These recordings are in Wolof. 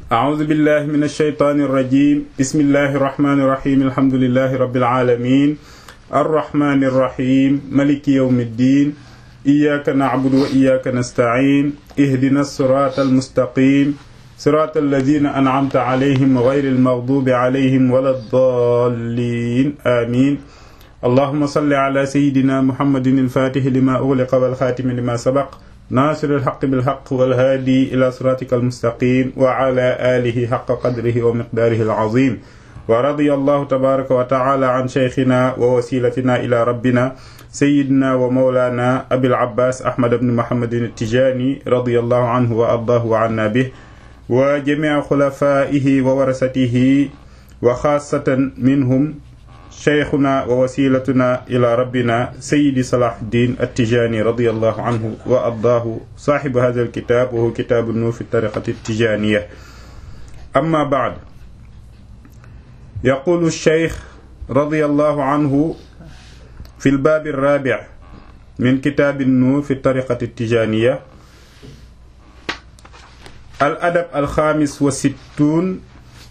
أعوذ بالله من الشيطان الرجيم بسم الله الرحمن الرحيم الحمد لله رب العالمين الرحمن الرحيم ملك يوم الدين إياك نعبد وإياك نستعين اهدنا الصراط المستقيم صراط الذين أنعمت عليهم غير المغضوب عليهم ولا الضالين آمين اللهم صل على سيدنا محمد الفاتح لما أغلق والخاتم لما سبق ناصر الحق بالحق والهادي إلى صراطك المستقيم وعلى آله حق قدره ومقداره العظيم ورضي الله تبارك وتعالى عن شيخنا ووسيلتنا إلى ربنا سيدنا ومولانا أبي العباس أحمد بن محمد التجاني رضي الله عنه وأرضاه وعنا به وجميع خلفائه وورثته وخاصة منهم شيخنا ووسيلتنا إلى ربنا سيد صلاح الدين التجاني رضي الله عنه وأرضاه صاحب هذا الكتاب وهو كتاب النور في الطريقة التجانية أما بعد يقول الشيخ رضي الله عنه في الباب الرابع من كتاب النور في الطريقة التجانية الأدب الخامس والستون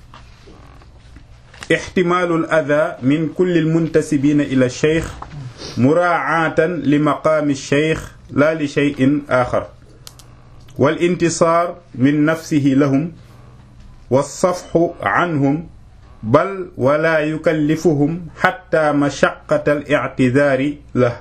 احتمال الأذى من كل المنتسبين إلى الشيخ مراعاة لمقام الشيخ لا لشيء آخر والانتصار من نفسه لهم والصفح عنهم بل ولا يكلفهم حتى مشقة الاعتذار له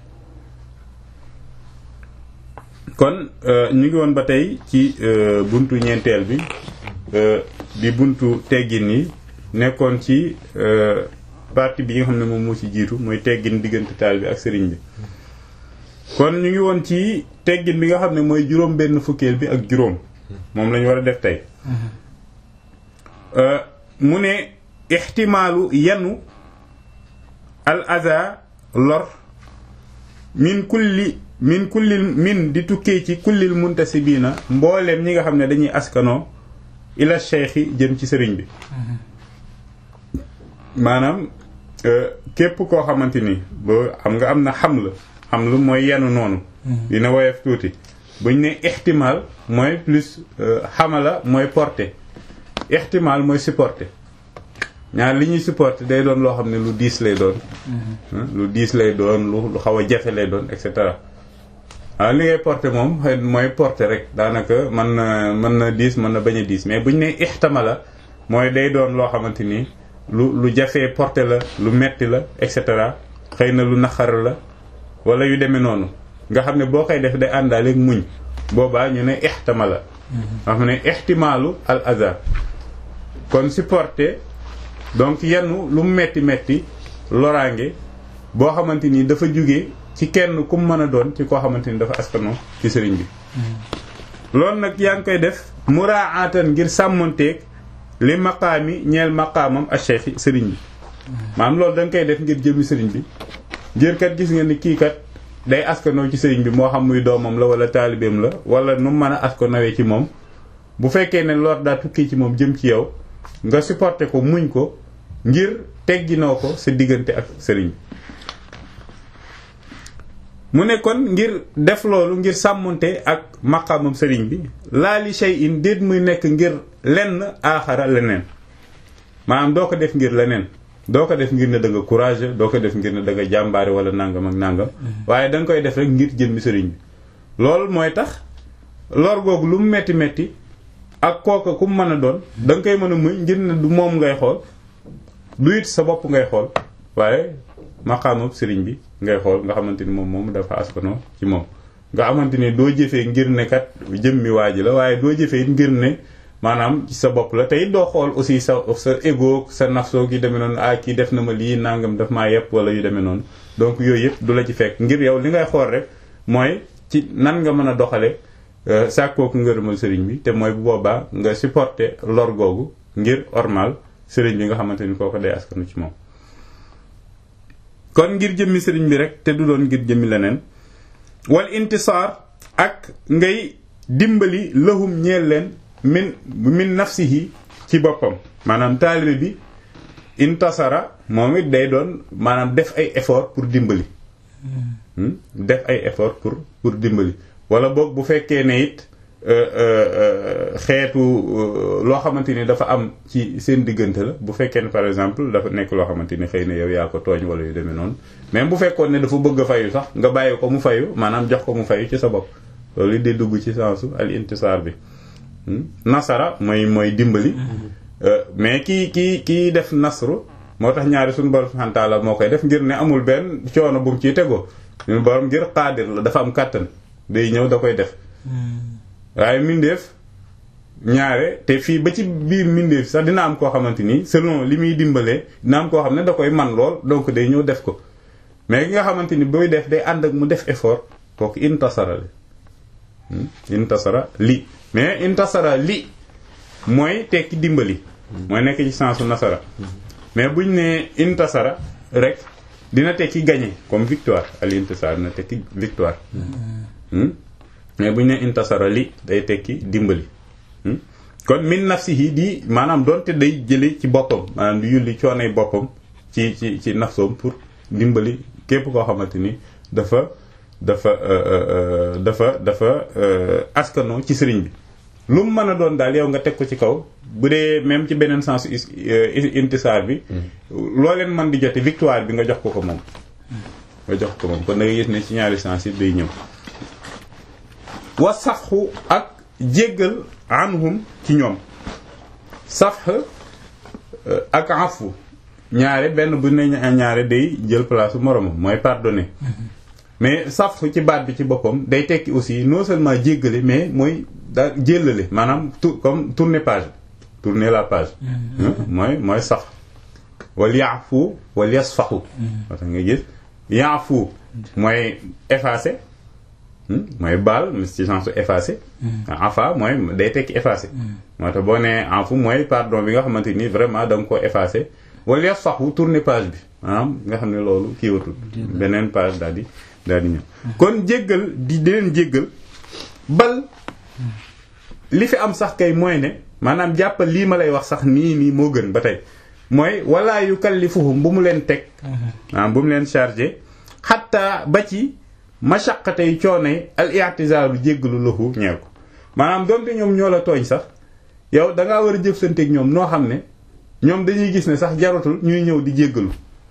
kon ñu ngi woon ba tey ci buntu ñeenteel bi di buntu teggin yi nekkoon ci partie bi nga xam ne moom moo ci jiitu mooy teggin diggante taal bi ak sëriñ bi kon ñu ngi woon ci teggin bi nga xam ne mooy juróom benn fukkeel bi ak juróom moom lañu war a def tey mu ne ixtimaalu yanu al aza lor min kulli min kullil min di tukkee ci kullil muntasibiina mbooleem ñi nga xam ne dañuy askanoo ila cheikhi jëm ci sëriñ bi maanaam képp koo xamante ni ba xam nga am na xam la xam lu mooy yenu noonu dina woyof tuuti buñ ne ixtimaal mooy plus xamala mooy porté ixtimaal mooy supporté ñaar li ñuy supporté day doon loo xam ne lu diis lay doon lu diis lay doon lu xaw a jafe lay doon et cetera waaw li ngay porté moom mooy porté rek daanaka mën na mën na diis mën na bañ a diis mais buñ ne ixtamala mooy day doon loo xamante ni lu lu jafee porté la lu metti la et cetera xëy na lu naqar la wala yu demee noonu nga xam ne boo koy def day àndaaleeg muñ boobaa ñu ne ixtamala nga xam ne ixtimaalu al aza kon supporté donc yenn lu metti metti loraange boo xamante ni dafa jóge ci kenn ku mën a doon ci koo xamante ni dafa askanoo ci sëriñ bi loolu nag yaa ngi koy def muraatan ngir sàmmonteeg li maqaami ñeel maqaamam ak cheikh sëriñ bi maanaam loolu da nga koy def ngir jëmi sëriñ bi ngir kat gis nga ni kii kat day askanoo ci sëriñ bi moo xam muy doomam la wala taalibeem la wala nu mën a askanawee ci moom bu fekkee ne lor daa tukki ci moom jëm ci yow nga supporté ko muñ ko ngir tegginoo ko sa diggante ak sëriñ bi mu ne kon ngir def loolu ngir sàmmonte ak maqaamam sëriñ bi laa li shay in déet muy nekk ngir lenn aaxara leneen maanaam doo ko def ngir leneen doo ko def ngir ne da nga courage doo ko def ngir ne da nga jàmbaare wala nangam ak nangam waaye da nga koy def rek ngir jëmmi sëriñ bi loolu mooy tax lor googu lu mu metti metti ak kooka ku mu mën a doon da nga koy mën a muñ ngir ne du moom ngay xool du it sa bopp ngay xool waaye maqaamam sëriñ bi ngay xool nga xamante ni moom moom dafa askanoo ci moom nga xamante ni doo jëfee ngir ne kat jëmmi waa ji la waaye doo jëfee ngir ne maanaam ci sa bopp la tey doo xool aussi sa sa ego sa nafsoo gi demee noonu ah kii def na ma lii nangam daf maa yepp wala yu demee noonu donc yooyu yëpp du la ci fekk ngir yow li ngay xool rek mooy ci nan nga mën a doxale sàkkooku ngërëmal sëriñ bi te mooy bu boobaa nga supporter lor googu ngir ormal sëriñ bi nga xamante ni kooko day askanu ci moom kon ngir jëmmi sëriñ bi rek te du doon ngir jëmmi leneen wal intisaar ak ngay dimbali lahum ñeel leen min min nafsihi ci boppam maanaam taalibe bi intasara moom it day doon maanaam def ay effort pour dimbali def ay effort pour pour dimbali wala boog bu fekkee ne it xeetu loo xamante ni dafa am ci seen diggante la bu fekkee ne par exemple dafa nekk loo xamante ni xëy na yow yaa ko tooñ wala yu demee noonu même bu fekkoon ne dafa bëgg a fayu sax nga bàyyi ko mu fayu maanaam jox ko mu fayu ci sa bopp loolu di dugg ci sensu al intisaar bi nasara mooy mooy dimbali mais kii kii kii def nasru moo tax ñaari suñu borom subhanahu wa ta'ala moo koy def ngir ne amul benn coono bu mu ciy tegoo suñu borom ngir xaadir la dafa am kàttan day ñëw da koy def waaye mindeef ñaare te fii ba ci biir mindeef sax dina am koo xamante ni selon li muy dimbalee dina am koo xam ne da koy man lool donc day ñëw def ko mais ki nga xamante ni booy def day ànd ak mu def effort kooku intasara li intasara li mais intasara li mooy tekki dimbali mooy nekk ci sensu nasara mais buñ ne intasara rek dina tekki gagné comme victoire al intasar dina tekki victoire mais buñ ne intasara li day tekki dimbali kon min nafsihi di maanaam doonte day jële ci boppam maanaam di yulli coonay boppam ci ci ci nafsoom pour dimbali képp koo xamante ni dafa dafa dafa dafa askano ci sëriñ bi lu mu mën a doon daal yow nga teg ko ci kaw bu dee même ci beneen sens intisaar bi loo leen mën di jote victoire bi nga jox ko ko moom nga jox ko moom kon da nga gis ne ci ñaari sens yi day ñëw wa safxu ak jéggal anhum ci ñoom safx ak afu ñaare benn bu ne ñaare day jël place moromam mooy pardonner mais safx ci baat bi ci boppam day tekki aussi non seulement jéggale mais mooy daa jéllale maanaam tu comme tourner page tourner la page mooy mooy sax wal yaafu wal yasfaxu moo tax nga gis yaafu mooy effacer mooy baal ci sens effacé afa mooy day tekki effacé moo tax boo nee afu mooy pardon bi nga xamante ni vraiment da nga ko effacé wala yasfaxu tourner page bi maanaam nga xam ne loolu kiiwatul beneen page daal di daal di ñëw kon jéggal di leen jéggal bal li fi am sax kay mooy ne maanaam jàppal lii ma lay wax sax nii nii moo gën ba tey mooy wala yukallifuhum bu mu leen teg maanaam bu mu leen chargé xatta ba ci mashaqatay coonay al i'tizaaru jéggalu lahu ñeel ko maanaam doonte ñoom ñoo la tooñ sax yow da ngaa war a jëfsanteeg ñoom noo xam ne ñoom dañuy gis ne sax jaratul ñuy ñëw di jéggalu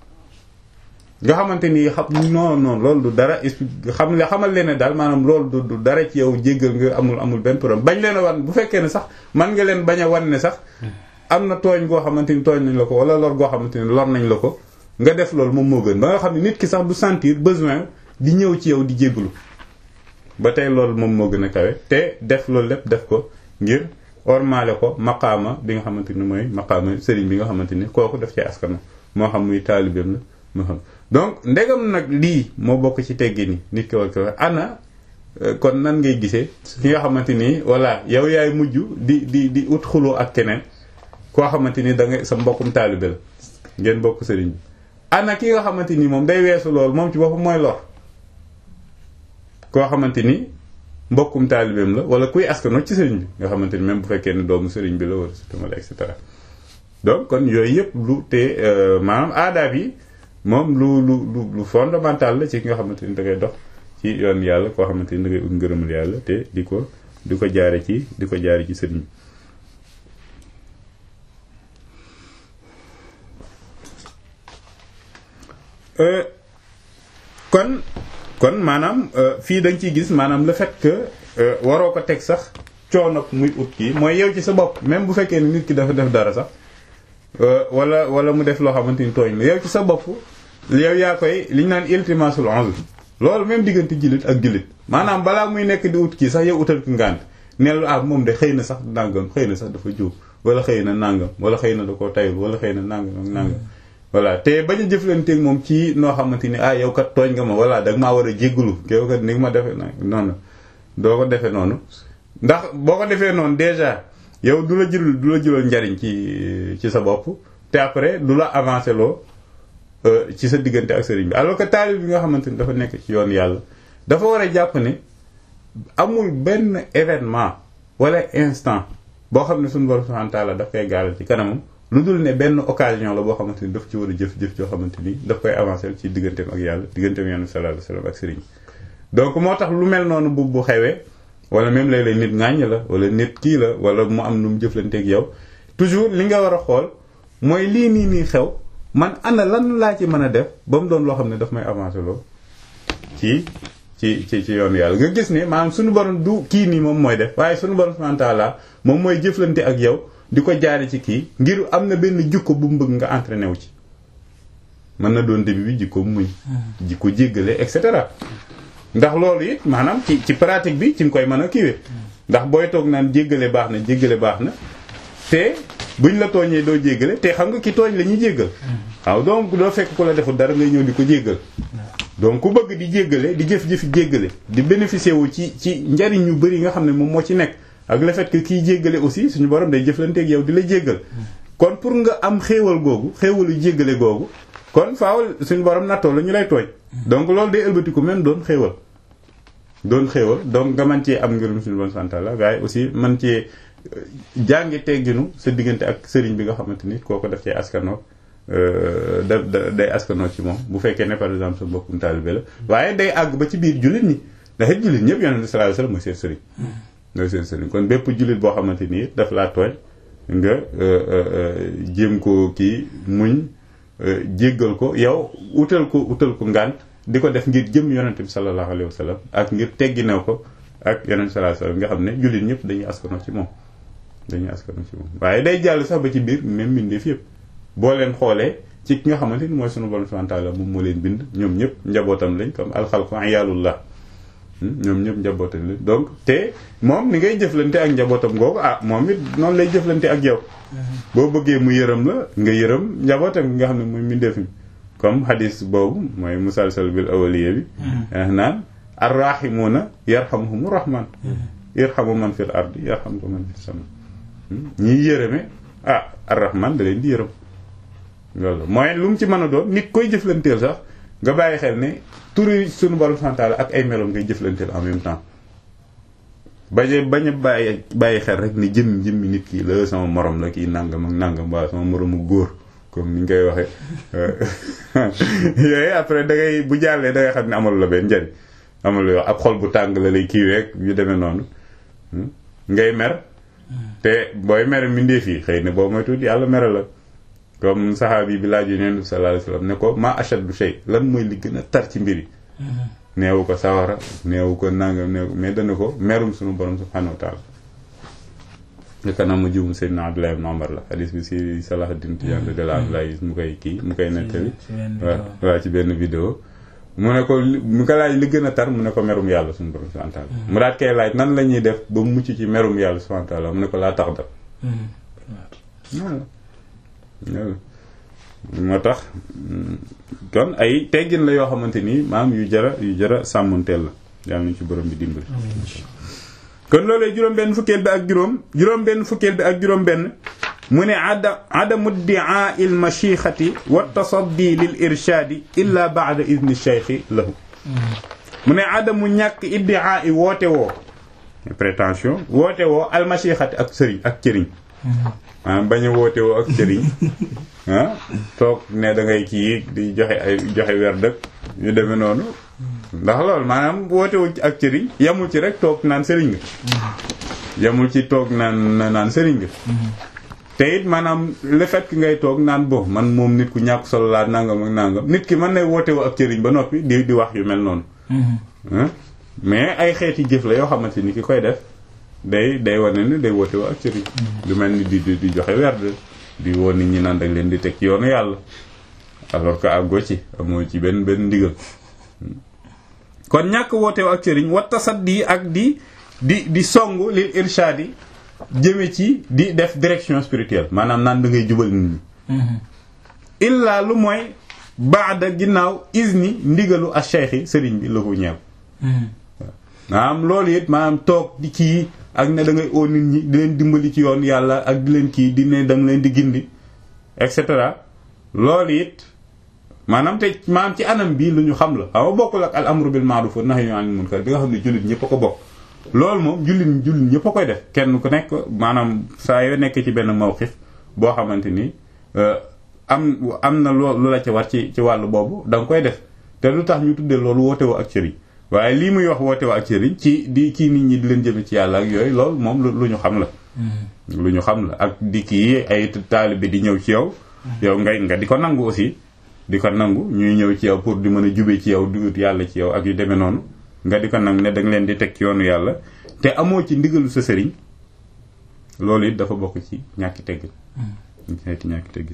nga xamante ni xam non non loolu du dara xam le xamal leen ne daal maanaam loolu du du dara ci yow jéggal nga amul amul benn problème bañ leen a wan bu fekkee ne sax man nga leen bañ a wan ne sax am na tooñ goo xamante ni tooñ nañ la ko wala lor goo xamante ni lor nañ la ko nga def loolu moom moo gën ba nga xam ne nit ki sax du sentir besoin di ñëw ci yow di jéggalu ba tey loolu moom moo gën a kawe te def loolu lépp def ko ngir ormaale ko maqaama bi nga xamante ni mooy maqaama sëriñ bi nga xamante ni kooku def ci askan moo xam muy taalibeem la moo xam donc ndegam nag lii moo bokk ci teggi ni nit ki war ko ana kon nan ngay gisee ki nga xamante ni voilà yow yaay mujj di di di ut xuloo ak keneen koo xamante ni da nga sa mbokkum taalibe la ngeen bokk sëriñ bi ana ki nga xamante ni moom day weesu loolu moom ci boppam mooy lor koo xamante ni mbokkum taalibeem la wala kuy askano ci sëriñ bi nga xamante ni même bu fekkee ne doomu sëriñ bi la wala wala et cetera donc kon yooyu yëpp lu te maanaam aadaab yi moom lu lu lu lu fondamental la ci ki nga xamante ni da ngay dox ci yoon yàlla koo xamante ni da ngay ut ngërëmul yàlla te di ko di ko jaare ci di ko jaare ci sëriñ bi kon kon maanaam fii dañ ciy gis maanaam le fait que waroo ko teg sax coono muy ut kii mooy yow ci sa bopp même bu fekkee ni nit ki dafa def dara sax wala wala mu def loo xamante ni tooñ la yow ci sa bopp yow yaa koy li ñu naan iltimasul uzr loolu même diggante jullit ak jullit maanaam balaa muy nekk di ut kii sax yow utal ki ngànt neel ah moom de xëy na sax nàngam xëy na sax dafa juum wala xëy na nàngam wala xëy na da koo tayul wala xëy na nàngam ak nàngam voilà te bañ a jëflanteeg moom ci noo xamante ni ah yow kat tooñ nga ma voilà da nga maa war a jéggalu yow kat ni nga ma defee noonu doo ko defee noonu ndax boo ko defee noonu déjà yow du la jëlul du la jëlal njariñ ci ci sa bopp te après du la avancé loo ci sa diggante ak sëriñ bi alors que taalib bi nga xamante ni dafa nekk ci yoon yàlla dafa war a jàpp ne amul benn événement wala instant boo xam ne suñu borom subhanahu wa ta'ala daf koy gaaral ci kanamam lu dul ne benn occasion la boo xamante ni daf ci war a jëf jëf joo xamante ni daf koy avancer ci digganteem ak yàlla digganteem yàlla sallallahu alayhi wasallam ak sëriñ donc moo tax lu mel noonu bu bu xewee wala même léeg-léeg nit ŋàññ la wala nit kii la wala mu am nu mu jëflanteeg yow toujours li nga war a xool mooy lii nii nii xew man ana lan laa ci mën a def ba mu doon loo xam ne daf may avancer loo ci ci ci ci yoonu yàlla nga gis ne maanaam suñu borom du kii nii moom mooy def waaye suñu borom subhanahu wa ta'ala moom mooy jëflante ak yow di ko jaare ci kii ngir am na benn jikko bu mu bëgg nga entraîné wu ci mën na doon début bi jikko muñ jikko jéggale et cetera ndax loolu it maanaam ci ci pratique bi ci nga koy mën a kiiwee ndax booy toog naan jéggale baax na jéggale baax na te buñ la tooñee doo jéggale te xam nga ki tooñ la ñuy jéggal waaw donc doo fekk ku la deful dara ngay ñëw di ko jéggal donc ku bëgg di jéggale di jëf-jëfi jéggale di bénéficier wu ci ci njariñ yu bëri nga xam ne moom moo ci nekk ak le fait que kiy jéggale aussi suñu borom day jëflanteeg yow di la jéggal kon pour nga am xéewal googu xéewalu jéggale googu kon faaw suñu borom nattoo la ñu lay tooñ donc loolu day ëlbatiku même doon xéewal doon xéewal donc nga mën cee am ngërëm suñu borom sant la waaye aussi man cee jàngi tegginu sa diggante ak sëriñ bi nga xamante ni kooko def cee askanoo da da day askanoo ci moom bu fekkee ne par exemple sa mbokkum taalibe la waaye day àgg ba ci biir jullit ñi ndax it jullit ñëpp yonent bi sallallahu alayhi wasallam mooy seen sëriñ mooy seen sëriñ kon bépp jullit boo xamante ni daf laa tooñ nga jéem ko kii muñ jéggal ko yow utal ko utal ko ngànt di ko def ngir jëm yonent bi sallallahu alayhi wasallam ak ngir tegginew ko ak yonent bi sallallahu alayhi wasallam nga xam ne jullit ñëpp dañuy askanoo ci moom dañuy askanoo ci moom waaye day jàll sax ba ci biir même mbindeef yëpp boo leen xoolee ci ki nga xamante ni mooy sunu borom subhanahu wa ta'ala moom moo leen bind ñoom ñëpp njabootam lañ comme alxalqu ayalullah ñoom ñëpp njabootam lañ donc te moom ni ngay jëflante ak njabootam googu ah moom it noonu lay jëflante ak yow boo bëggee mu yërëm la nga yërëm njabootam gi nga xam ne mooy mbindeef mi comme hadis boobu mooy musalsal bil awliya bi naan arrahimuuna yarhamuhumu rahman yarhamu man fil ardi yarhamku man fis sama ñiy yërëme ah arrahman da leen di yërëm loolu mooy lu mu ci mën a doon nit koy jëflanteel sax nga bàyyi xel ne turi sunu borom santaala ak ay meloom ngay jëflanteel en même temps bañ bañ a bàyyi bàyyi xel rek ni jëm jëmmi nit ki la sama morom la kii nangam ak nangam waaw sama moromu góor comme ni ñu koy waxee yooyu après da ngay bu jàllee da ngay xam ne amalu la benn njariñ amalu yow ab xol bu tàng la lay kii rek yu demee noonu ngay mer te booy mer mbindeef yi xëy na boo mooy tuuti yàlla mere la comme saxaabi bi laaj yonent bi sallallahu alayhi wasallam ne ko ma ashaddu shay lan mooy li gën a tar ci mbir yi neewu ko sawara neewu ko nangam neewu mais dana ko merum sunu borom subhanahu wa taala naka na mu jum Seydina Abdullah ibn Umar la hadis bi si Salahuddin Tijaan de la Abdullah mu koy kii mu koy nettali waaw waaw ci benn vidéo mu ne ko mu ko laaj li gën a tar mu ne ko merum yàlla suñu borom subhanahu wa taala mu daat koy laaj nan la ñuy def ba mucc ci merum yàlla subhanahu wa taala mu ne ko laa tax daf moo tax kon ay teggin la yoo xamante nii maam yu jara yu jara sàmmanteel la yàlla nañu ci borom bi dimbali kon loolee juróom benn fukkeel bi ak juróom juróom benn fukkeel bi ak juróom benn mu ne ada adamu ddiaa il machixati wa tasaddi lil irshaadi illa baada idni cheikhi lahu mu ne adamu ñàkk iddiaa i woote woo prétention woote woo al machixati ak sëriñ ak cëriñ maanaam bañ a woote woo ak sëriñ ah toog ne da ngay kii di joxe ay joxe weer dëkk yu demee noonu ndax loolu maanaam woote wu ak sëriñ yamul ci rek toog naan sëriñ nga yamul ci toog naan naan sëriñ nga te it maanaam le fait que ngay toog naan bo man moom nit ku ñàkk solo laa nangam ak nangam nit ki mën na woote woo ak sëriñ ba noppi di di wax yu mel noonu mais ay xeeti jëf la yoo xamante ni ki koy def day day wane ni day woote woo ak sëriñ du mel ni di di joxe werd di woo nit ñi naan dag leen di teg ci yoonu yàlla alors que àggoo ci amoo ci benn benn ndigal kon ñàkk woote woo ak sëriñ wa tasaddi ak di di di song lil irshadi jëme ci di def direction spirituelle maanaam naan da ngay jubal nit ñi illaa lu mooy baada ginnaaw isni ndigalu ak cheikh sëriñ bi la ko ñeew maanaam loolu it maanaam toog di kii ak ne da ngay oo nit ñi di leen dimbali ci yoon yàlla ak di leen kii di ne da nga leen di gindi et cetera loolu it maanaam te maanaam ci anam bii lu ñu xam la xam nga bokkul ak al amru bil ma'ruf wa nahyu anil munkar bi nga xam ne jullit ñëpp a ko bokk loolu moom jullit jullit ñëpp a koy def kenn ku nekk maanaam saa yoo nekk ci benn mawqif boo xamante ni am am na loo lu la ci war ci ci wàllu boobu da nga koy def te lu tax ñu tuddee loolu woote woo ak cëriñ waaye lii muy wax woote waa ak sëriñ ci di kii nit ñi di leen jëme ci yàlla ak yooyu loolu moom lu ñu xam la lu ñu xam la ak di kii ay taalibe di ñëw ci yow yow ngay nga di ko nangu aussi di ko nangu ñuy ñëw ci yow pour di mën a jube ci yow di ut yàlla ci yow ak yu demee noonu nga di ko nangu ne da nga leen di teg ci yoonu yàlla te amoo ci ndigalu sa sëriñ loolu it dafa bokk ci ñàkki teggin xeeti ñàkki teggin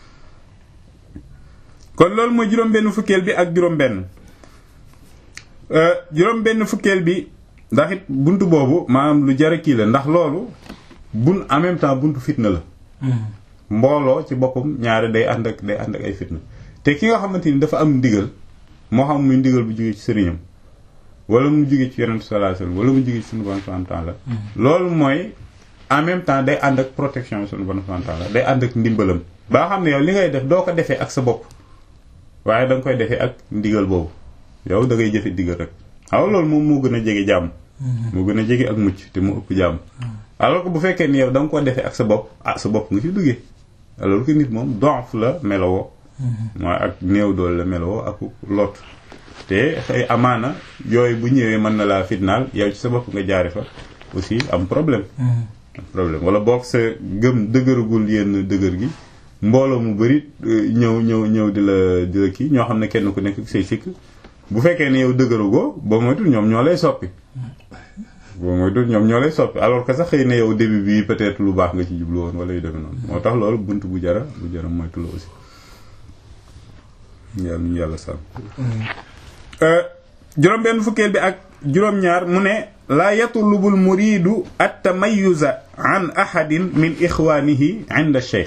kon loolu mooy juróom-benn fukkeel bi ak juróom-benn juróom-benn fukkeel bi ndax it buntu boobu maanaam lu jar a kii la ndax loolu bun en même temps buntu fitna la. mbooloo ci boppam ñaare day ànd ak day ànd ak ay fitna te ki nga xamante ni dafa am ndigal moo xam muy ndigal bu jógee ci sëriñam wala mu jógee ci yonent sallallahu alayhi wasallam wala mu jógee ci sunu borom subhanahu wa ta'ala loolu mooy en même temps day ànd ak protection sunu borom subhanahu wa ta'ala day ànd ak ndimbalam. ba xam ne yow li ngay def doo ko defee ak sa bopp waaye da nga koy defee ak ndigal boobu yow da ngay jëfe ndigal rek xaw loolu moom moo gën a jege jàmm. moo gën a jege ak mucc te mu ëpp jàmm. alors que bu fekkee ni yow da nga ko defee ak sa bopp ah sa bopp nga ci duggee alors que nit moom donf la melowoo mooy ak néew doole la melowoo ak lot te xëy amaana yooyu bu ñëwee mën na laa fitnaal yow ci sa bopp nga jaare fa aussi am problème am problème wala boog sa gëm dëgëragul yenn dëgër gi mbooloo mu bari ñëw ñëw ñëw di la di la kii ñoo xam ne kenn ku nekk say sikk bu fekkee ne yow dëgërugoo ba moytul ñoom ñoo lay soppi boo mooy du ñoom ñoo lay soppi alors que sax xëy na yow début bi peut-être lu baax nga ci jublu woon wala yu demee noonu moo tax loolu bunt bu jara bu jara moytu la aussi yàlla ñu yàlla sàmm juróom benn fukkeel bi ak juróom-ñaar mu ne laa yatlubul muridu at tamayuza an ahadin min ixwaanihi inda cheikh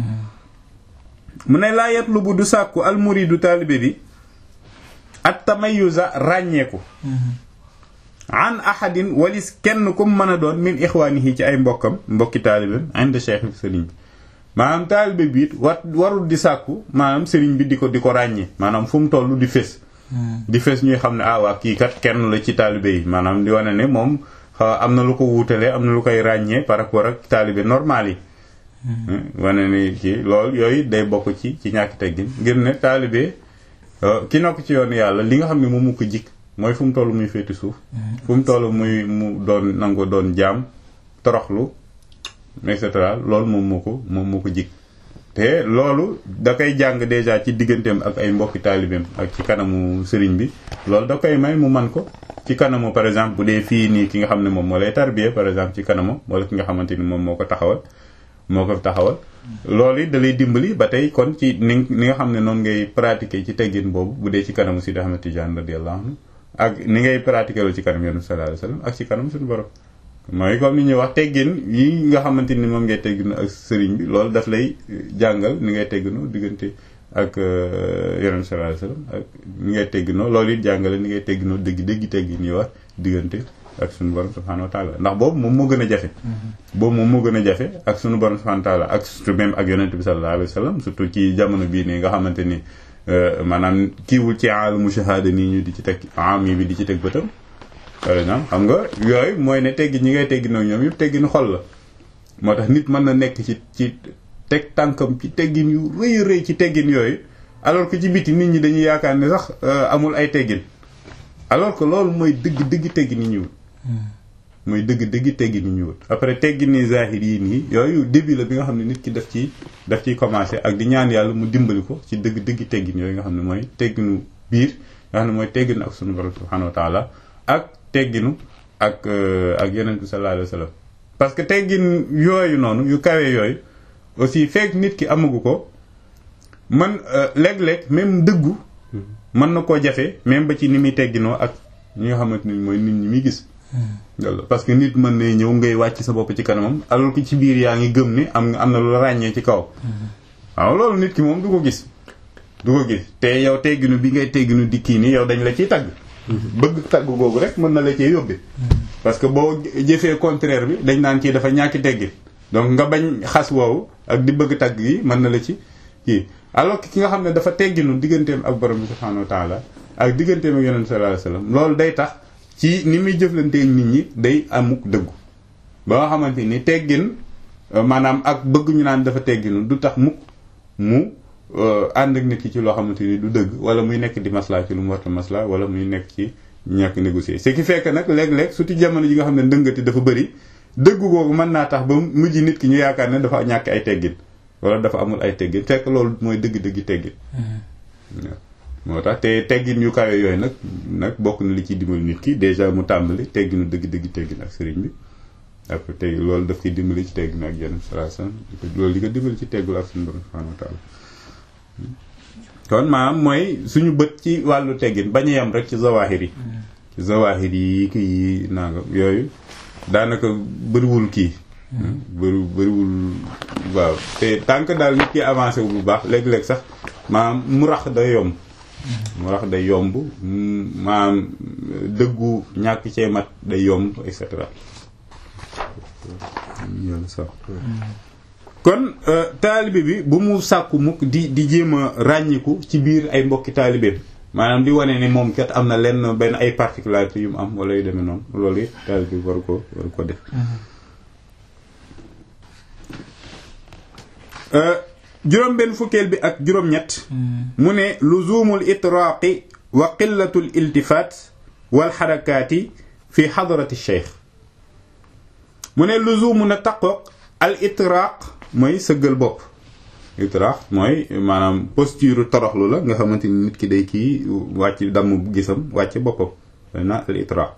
mu ne laa yatlubu du sàkku al muridu taalibe bi at tamayuza ràññeeku an ahadin walis kenn ku mën a doon min ixwaanihi ci ay mbokkam mbokki taalibeem inda cheikh bi sëriñ bi maanaam taalibe bi it war warul di sàkku maanaam sëriñ bi di ko di ko ràññee maanaam fu mu toll di fés di fés ñuy xam ne ah waa kii kat kenn la ci taalibe yi maanaam di wane ne moom am na lu ko wuutalee am na lu koy ràññee par rapport ak taalibe normal yi wane ni kii loolu yooyu day bokk ci ci ñàkk teggin ngir ne taalibe ki nokk ci yoonu yàlla li nga xam ne moom mu ko jikk mooy fu mu toll muy féeti suuf fu mu toll muy mu doon nango doon jaam toroxlu et cetera loolu moom moo ko moom moo ko jik te loolu da koy jàng déjà ci digganteem ak ay mbokki taalibeem ak ci kanamu sëriñ bi loolu da koy may mu man ko ci kanamu par exemple bu dee fii nii ki nga xam ne moom moo lay tarbiye par exemple ci kanamu wala ki nga xamante ni moom moo ko taxawal moo ko taxawal loolu it da lay dimbali ba tey kon ci ni ni nga xam ne noonu ngay pratiquer ci teggin boobu bu dee ci kanamu Sidi Ahmed Tidiane radiyallahu anhu ak ni ngay pratiquer lu ci kanam yonent sallallahu alayhi wasallam ak ci kanam suñu borom mooy comme ni ñuy wax teggin yi nga xamante ni moom ngay tegginu ak sëriñ bi loolu daf lay jàngal ni ngay tegginu diggante ak yonent sallallahu alayhi wasallam ak ni ngay tegginoo loolu it jàngale ni ngay tegginoo dëgg dëgg teggin yi wax diggante ak suñu borom subhanahu wa taala ndax boobu moom moo gën a jafe boobu moom moo gën a jafe ak suñu borom subhanahu wa taala ak surtout même ak yonent bi sallallahu alayhi wasallam surtout ci jamono bii nii nga xamante ni maanaam kiiwul ci alamu shahada nii ñu di ci teg am yi bi di ci teg bëtam par exemple xam nga yooyu mooy ne teggi ñi ngay teggi nag ñoom yëpp tegginu xol la moo tax nit mën na nekk ci ci teg tànkam ci teggin yu rëy rëy ci teggin yooyu alors que ci biti nit ñi dañuy yaakaar ne sax amul ay teggin alors que loolu mooy dëgg dëgg teggin yi ñu wut mooy dëgg dëgg teggin yi ñu wut après teggin ni zahir yi nii yooyu début la bi nga xam ne nit ki daf ci daf ciy commencé ak di ñaan yàlla mu dimbali ko ci dëgg dëgg teggin yooyu nga xam ne mooy tegginu biir nga xam ne mooy tegginu ak sunu borom subhanahu wa taala ak tegginu ak ak yonent bi sallallahu alayhi wa sallam parce que teggin yooyu noonu yu kawe yooyu aussi fekk nit ki amagu ko man léeg-léeg même dëggu mën na koo jafe même ba ci ni muy tegginoo ak ñi nga xamante ni mooy nit ñi muy gis parce que nit mën na ñëw ngay wàcc sa bopp ci kanamam alors que ci biir yaa ngi gëm ni am am na lu ràññee ci kaw waaw loolu nit ki moom du ko gis du ko gis te yow tegginu bi ngay tegginu di kii nii yow dañ la ciy tagg bëgg tagg googu rek mën na la cee yóbbe parce que boo jëfee contraire bi dañ naan kii dafa ñàkki teggin donc nga bañ xas woowu ak di bëgg tagg yi mën na la ci kii alors que ki nga xam ne dafa tegginu digganteem ak borom bi subhanahu wa taala ak digganteem ak yonent sallallahu alayhi wasallam loolu day tax ci ni muy jëflanteeg nit ñi day amuk dëggu ba nga xamante ni teggin maanaam ak bëgg ñu naan dafa tegginu du tax mukk mu ànd ak nit ki ci loo xamante ni du dëgg wala muy nekk di masla ci lu mu warta masla wala muy nekk ci ñàkk négocier ce qui fait que nag léeg-léeg surtout jamono ji nga xam ne ndëngati dafa bëri dëgg googu mën naa tax ba mujj nit ki ñu yaakaar ne dafa ñàkk ay teggin wala dafa amul ay teggin fekk loolu mooy dëgg-dëgg teggin moo tax te teggin yu kawe yooyu nag nag bokk na li ciy dimbali nit ki déjà mu tàmbali tegginu dëgg-dëgg teggin ak sëriñ bi après tey loolu daf koy dimbali ci tegginu ak yenn salaasam loolu di ko dimbali ci teggul ak suñu borom subhanahu wa taala kon maanaam mooy suñu bët ci wàllu teggin bañ a yem rek ci zawahir yi ci zawahir yi kii nangam yooyu daanaka bëriwul kii bëri bëriwul waaw te tànk daal nit ki avancé wu bu baax léeg-léeg sax maanaam mu rax day yomb mu rax day yomb maanaam dëggu ñàkk cee mat day yomb et cetera yàlla sax kon taalibe bi bu mu sàkku mukk di di jéem a ràññiku ci biir ay mbokki taalibe maanaam di wane ni moom kat am na lenn benn ay particularités yu mu am wala yu demee noonu loolu it taalibe bi waru ko waru ko def juróom benn fukkeel bi ak juróom-ñett mu ne luzumul itraaqi wa qillatul iltifaat wal xarakaati fi xadarati cheikh mu ne luzumu na taqoog al itraaq mooy sëggal bopp itraaq mooy maanaam posture toroxlu la nga xamante ni nit ki day kii wàcc damm gisam wàcc boppam na al itraaq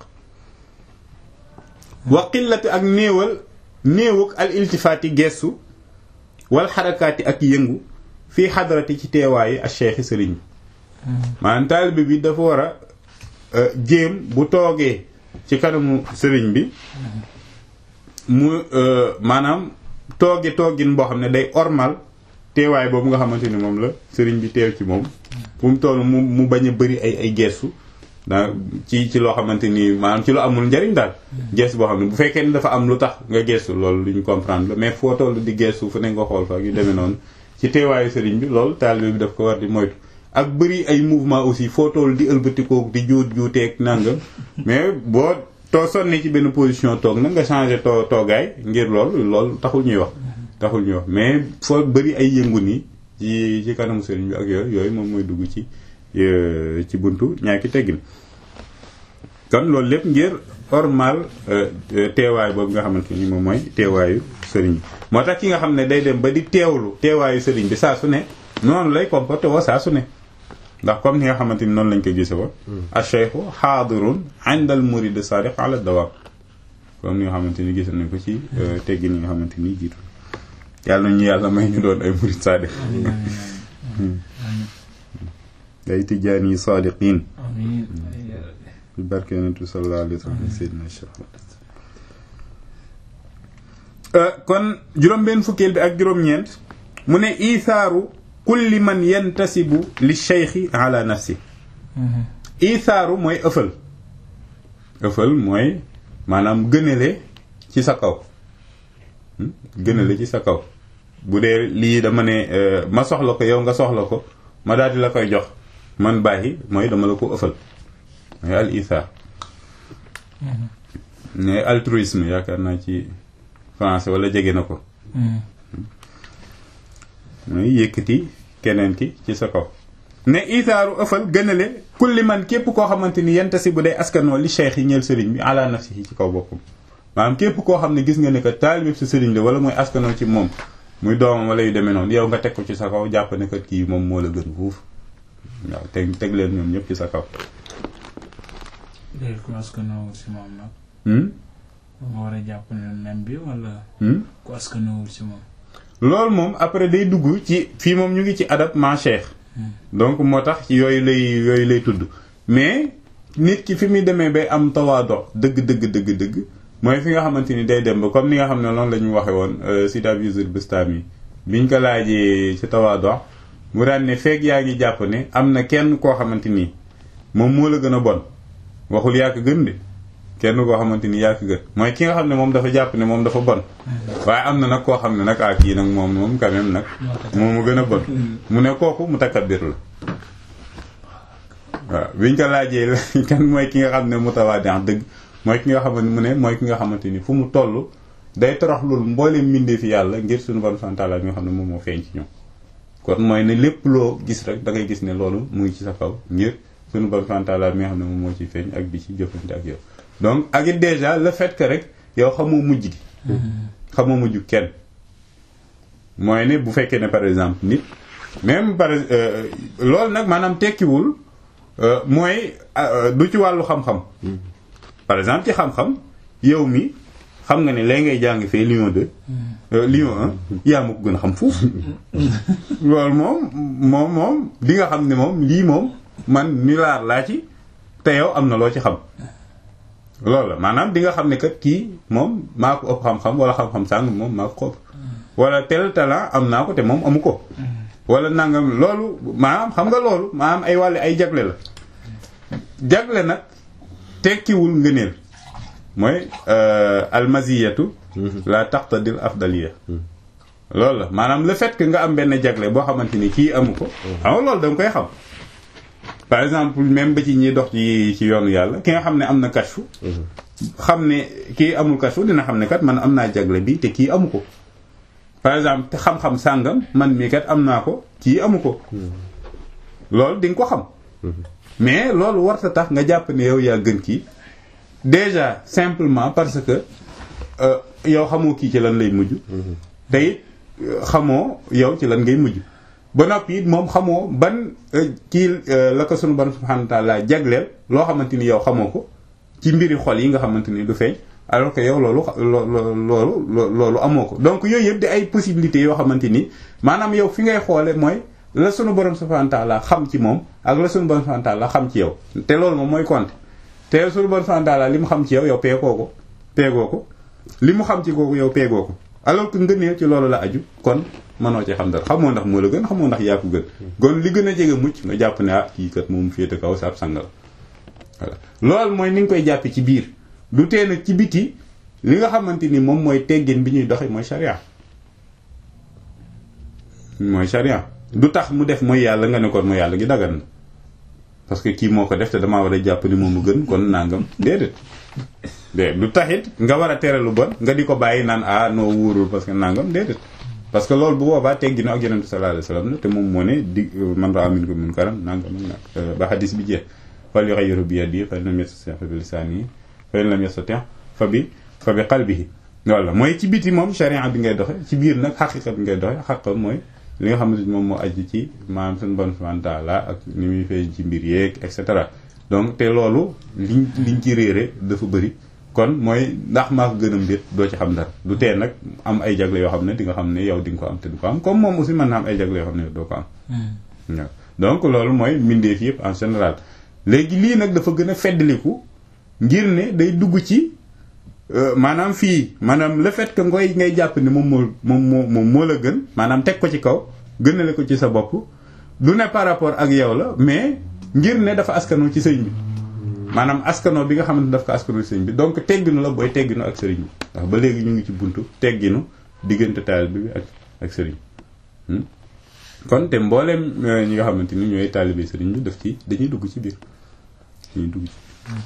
wa qillati ak néewal néewuk al iltifaati gestu wal xarakaati ak yëngu fii xadarati ci teewaayi ak cheikhi sëriñ bi maanaam taalibe bi dafa war a jéem bu toogee ci kanamu sëriñ bi mu maanaam tooge toogin boo xam ne day ormal teewaay boobu nga xamante ni moom la sëriñ bi teew ci moom fu mu toll mu mu bañ a bëri ay ay gestu daa ci ci loo xamante ni maanaam ci lu amul njariñ daal gestu boo xam ne bu fekkee ni dafa am lu tax nga gestu loolu lu ñu comprendre la mais foo toll di gestu fu ne nga xool fa yu demee noonu ci teewaayu sëriñ bi loolu taalibe bi daf ko war di moytu ak bëri ay mouvement aussi foo toll di ëlbatikoo di juut juuteeg nangam mais boo too sonni ci benn position toog na nga changé too toogaay ngir loolu loolu taxul ñuy wax taxul ñuy wax mais foo bëri ay yëngu nii ci ci kanamu sëriñ bi ak yooyu yooyu moom mooy dugg ci ci buntu ñaaki teggin kon loolu lépp ngir ormal teewaay boobu nga xamante ni moom mooy teewaayu sëriñ bi moo tax ki nga xam ne day dem ba di teewlu teewaayu sëriñ bi saa su ne noonu lay comporté woo saa su ne ndax comme ni nga xamante ni noonu lañ ko gise wa acheikhu xaadirun indal murid sadiq ala dawam comme ni nga xamante ni gis nañ ko ci teggin yi nga xamante ni jiitu yàlla nañu yàlla may ñu doon ay murid sadiq day tijjaan yi sadiqin bi barke yonent bi sallallahu alayhi wa sallam seydina cheikh kon juróom-benn fukkeel bi ak juróom-ñeent mu ne ithaaru kulli man yantasibu li cheikhi ala nafsi ithaaru mooy ëffal ëffal mooy maanaam gënale ci sa kaw gënale ci sa kaw bu dee lii dama ne ma soxla ko yow nga soxla ko ma daal di la koy jox man bàyyi mooy dama la ko ëffal mooy al ithaar ne altruisme yaakaar naa ci français wala jege na ko mooy yëkkati keneen ki ci sa kaw ne itaaru ëffal gënale kulli man képp koo xamante ni yenta si bu day askanoo li cheikh yi ñeel sëriñ bi ala nafsihi ci kaw boppam maanaam képp koo xam ne gis nga ne que taalibib si sëriñ la wala mooy askanoo ci moom muy doomam wala yu demee noonu yow nga teg ko ci sa kaw jàpp ne kat kii moom moo la gën fuuf waaw teg teg leen ñoom ñëpp ci sa kaw léegi ku askanoo si moom nag nga war a jàpp ne même bi wala ku askanoo si moom loolu moom après day dugg ci fii moom ñu ngi ci adab ma cheikh donc moo tax ci yooyu lay yooyu lay tudd mais nit ki fi muy demee bay am tawaado dëgg dëgg dëgg dëgg mooy fi nga xamante ni day dem ba comme ni nga xam ne noonu la ñu waxe woon Sidi Abdul Bustami biñ ko laajee ci tawaado mu daan ne feeg yaa ngi jàpp ne am na kenn koo xamante ni moom moo la gën a bon waxul yaa ko gën de kenn koo xamante ni yaa ko gën mooy ki nga xam ne moom dafa jàpp ne moom dafa bon waaye am na nag koo xam ne nag ah kii nag moom moom quand même nag moom mu gën a bon mu ne kooku mu takabbir la waaw biñ ko laajee kan mooy ki nga xam ne mu tawaadi dëgg mooy ki nga xamante mu ne mooy ki nga xamante ni fu mu toll day torox loolu mbooleem mbindee fi yàlla ngir suñu bon santaala mi nga xam ne moom moo feeñ ci ñoom kon mooy ne lépp loo gis rek da ngay gis ne loolu mu ngi ci sa kaw ngir sunu borom subhanahu wa ta'ala mi nga xam ne moom moo ciy feeñ ak di ci jëfante ak yow donc ak it déjà le fait que rek yow xamoo mujj gi xamoo mujj kenn mooy ne bu fekkee ne par exemple nit même par loolu nag maanaam tekkiwul mooy du ci wàllu xam-xam par exemple ci xam-xam yow mi xam nga ne lay ngay jàng fee Lyon 2 Lyon 1 yaa ma ko gën a xam foofu loolu moom moom moom di nga xam ne moom lii moom man ni laar laa ci te yow am na loo ci xam loolu la maanaam di nga xam ne kat kii moom maa ko ëpp xam-xam wala xam-xam sàng moom maa ko ëpp wala tel talent am naa ko te moom amu ko wala nangam loolu maanaam xam nga loolu maanaam ay wàlle ay jagle la jagle nag tekkiwul ngëneel mooy almaziyatu la taqtadil afdaliya loolu la maanaam le fait que nga am benn jagle boo xamante ni kii amu ko xam nga loolu da nga koy xam par exemple même ba ci ñiy dox ci ci yoonu yàlla ki nga xam ne am na kashfu xam ne kii amul kashfu dina xam ne kat man am naa jagle bi te kii amu ko par exemple te xam-xam sàngam man mii kat am naa ko kii amu ko loolu di nga ko xam mais loolu warta tax nga jàpp ne yow yaa gën kii déjà simplement parce que yow xamoo kii ci lan lay mujj te it xamoo yow ci lan ngay mujj ba noppi it moom xamoo ban kii la ko sunu borom subhanahu wa ta'ala jagleel loo xamante ni yow xamoo ko ci mbiri xol yi nga xamante ni du feeñ alors que yow loolu loolu loolu amoo ko donc yooyu yëpp di ay possibilités yoo xamante ni maanaam yow fi ngay xoole mooy la sunu borom subhanahu wa ta'ala xam ci moom ak la sunu borom subhanahu wa ta'ala xam ci yow te loolu moom mooy compte te sunu borom subhanahu wa ta'ala li mu xam ci yow yow peegoo ko peegoo ko li mu xam ci kooku yow peegoo ko alors que ngëneel ci loolu la aju kon mënoo ci xam dara xamoo ndax moo la gën xamoo ndax yaa ko gën kon li gën a jege mucc nga jàpp ne ah kii kat moom féete kaw sa ab sangal voilà loolu mooy ni nga koy jàppe ci biir du tee nag ci biti li nga xamante ni moom mooy teggin bi ñuy doxe mooy sharia mooy sharia du tax mu def mooy yàlla nga ne kon mooy yàlla gi dagan na parce que kii moo ko def te damaa war a jàpp ni moom mu gën kon nangam déedéet déedéet du taxit nga war a tere lu bon nga di ko bàyyi naan ah noo wóorul parce que nangam déedéet parce que loolu bu boobaa tegginu ak yonent sallallahu alayhi wasallam la te moom moo ne di man ra'a minkum munkaran nangam nag ba xadis bi jeex fal yughayyiru bi yadihi fa in lam yastati' fa bi lisanihi fa in lam yastati' fa bi fa bi qalbihi walla mooy ci biti moom sharia bi ngay doxe ci biir nag xaqiqa bi ngay doxe xaqa mooy li nga xamante ni moom moo aju ci maanaam suñu bon subhanahu wa ta'ala ak ni muy feeñ ci mbir yeeg et cetera donc te loolu liñ liñ ci réere dafa bëri kon mooy ndax maa ko gën a mbir doo ci xam dara du tee nag am ay jagle yoo xam ne di nga xam ne yow di nga ko am te du ko am comme moom aussi mën na am ay jagle yoo xam ne doo ko am waaw donc loolu mooy mbindeef yëpp en général léegi lii nag dafa gën a feddaliku ngir ne day dugg ci maanaam fii maanaam le fait que ngoy ngay jàpp ne moom moo moom moo moom moo la gën maanaam teg ko ci kaw gënale ko ci sa bopp du ne par rapport ak yow la mais ngir ne dafa askanoo ci sëñ bi maanaam askanoo bi nga xamante ne daf ko askanoo ci sëñ bi donc tegginu la booy tegginu ak sëriñ bi ndax ba léegi ñu ngi ci buntu tegginu diggante taalibe bi ak ak sëriñ kon te mbooleem ñi nga xamante ni ñooy taalibe sëriñ bi daf ci dañuy dugg ci biir dañuy dugg ci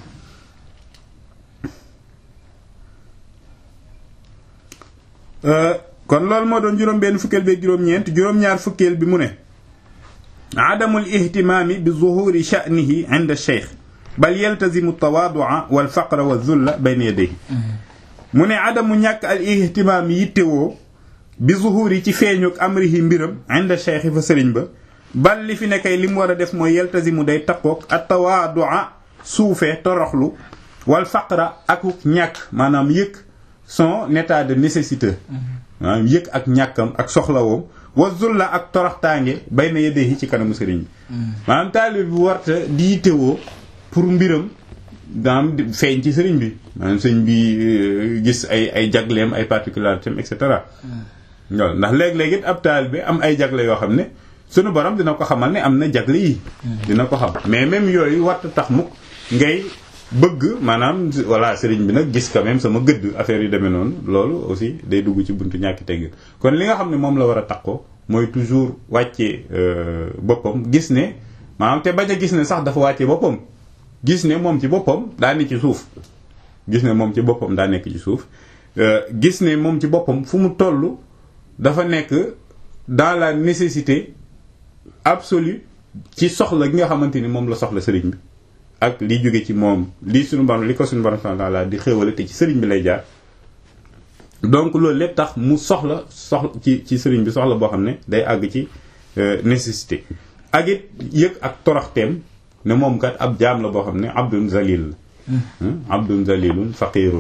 kon loolu moo doon juróom benn fukkeel bi juróom-ñeent juróom-ñaar fukkeel bi mu ne adamul ihtimaami bi zuhuri sha'nihi inda cheikh bal yaltazimu tawaadua wal faqra wa zulla bayna yadayhi mu ne adamu ñàkk al ihtimaam yittewoo bi zuhuri ci feeñuk amrihi mbiram inda cheikh fa sëriñ ba bal li fi nekkay li mu war a def mooy yaltazimu day taqoog at tawaadua suufee toroxlu wal faqra akuk ñàkk maanaam yëg son état de nécessité maanaam yëg ak ñàkkam ak soxlawoom wa zulla ak toroxtaange bay na yeddee yi ci kanamu sëriñ bi maanaam taalib bi warta di yittewoo pour mbiram daam feeñ ci sëriñ bi maanaam sëriñ bi gis ay ay jagleem ay particularités et cetera waaw ndax léeg-léeg it ab taalib bi am ay jagle yoo xam ne sunu borom dina ko xamal ne am na jagle yi dina ko xam mais même yooyu warta tax mukk ngay bëgg maanaam voilà sëriñ bi nag gis quand même sama gëdd affaire yi demee noonu loolu aussi day dugg ci buntu ñàkki teggin kon li nga xam ne moom la war a takkoo mooy toujours wàccee boppam gis ne maanaam te bañ a gis ne sax dafa wàccee boppam gis ne moom ci boppam daa nekk ci suuf gis ne moom ci boppam daa nekk ci suuf gis ne moom ci boppam fu mu toll dafa nekk dans la nécessité absolue ci soxla gi nga xamante ni moom la soxla sëriñ bi ak li jóge ci moom lii suñu borom li ko suñu borom subhanahu wa ta'ala di xéewale te ci sëriñ bi lay jaar donc loolu lépp tax mu soxla soxla ci ci sëriñ bi soxla boo xam ne day àgg ci nécessité ak it yëg ak toroxteem ne moom kat ab jaam la boo xam ne abdun zalil la abdun zalilun faqirun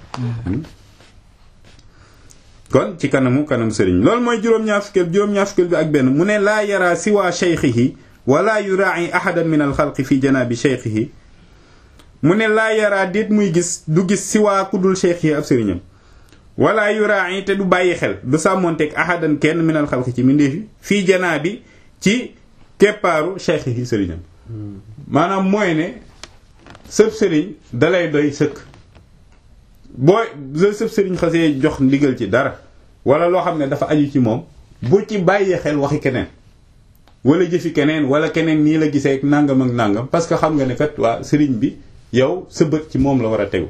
kon ci kanamu kanam sëriñ loolu mooy juróom-ñaar fukkeel juróom-ñaar fukkeel bi ak benn mu ne laa yara siwa cheykhihi wala yuraa'i ahadan min al xalqi fi janaabi cheykhihi mu ne laa yara déet muy gis du gis siwaa ku dul cheykhihi ab sëriñam wala yuraa'i te du bàyyi xel du sàmmonteeg ahadan kenn min al xalqi ci mindeefi fii janaabi ci keppaaru cheykhihi sëriñam maanaam mooy ne sëb sëriñ dalay doy sëkk boo sëb sëriñ xasee jox ndigal ci dara wala loo xam ne dafa aju ci moom bu ci bàyyee xel waxi keneen wala jëfi keneen wala keneen nii la gisee ak nangam ak nangam parce que xam nga ne kat waa sëriñ bi yow sa bët ci moom la war a tegu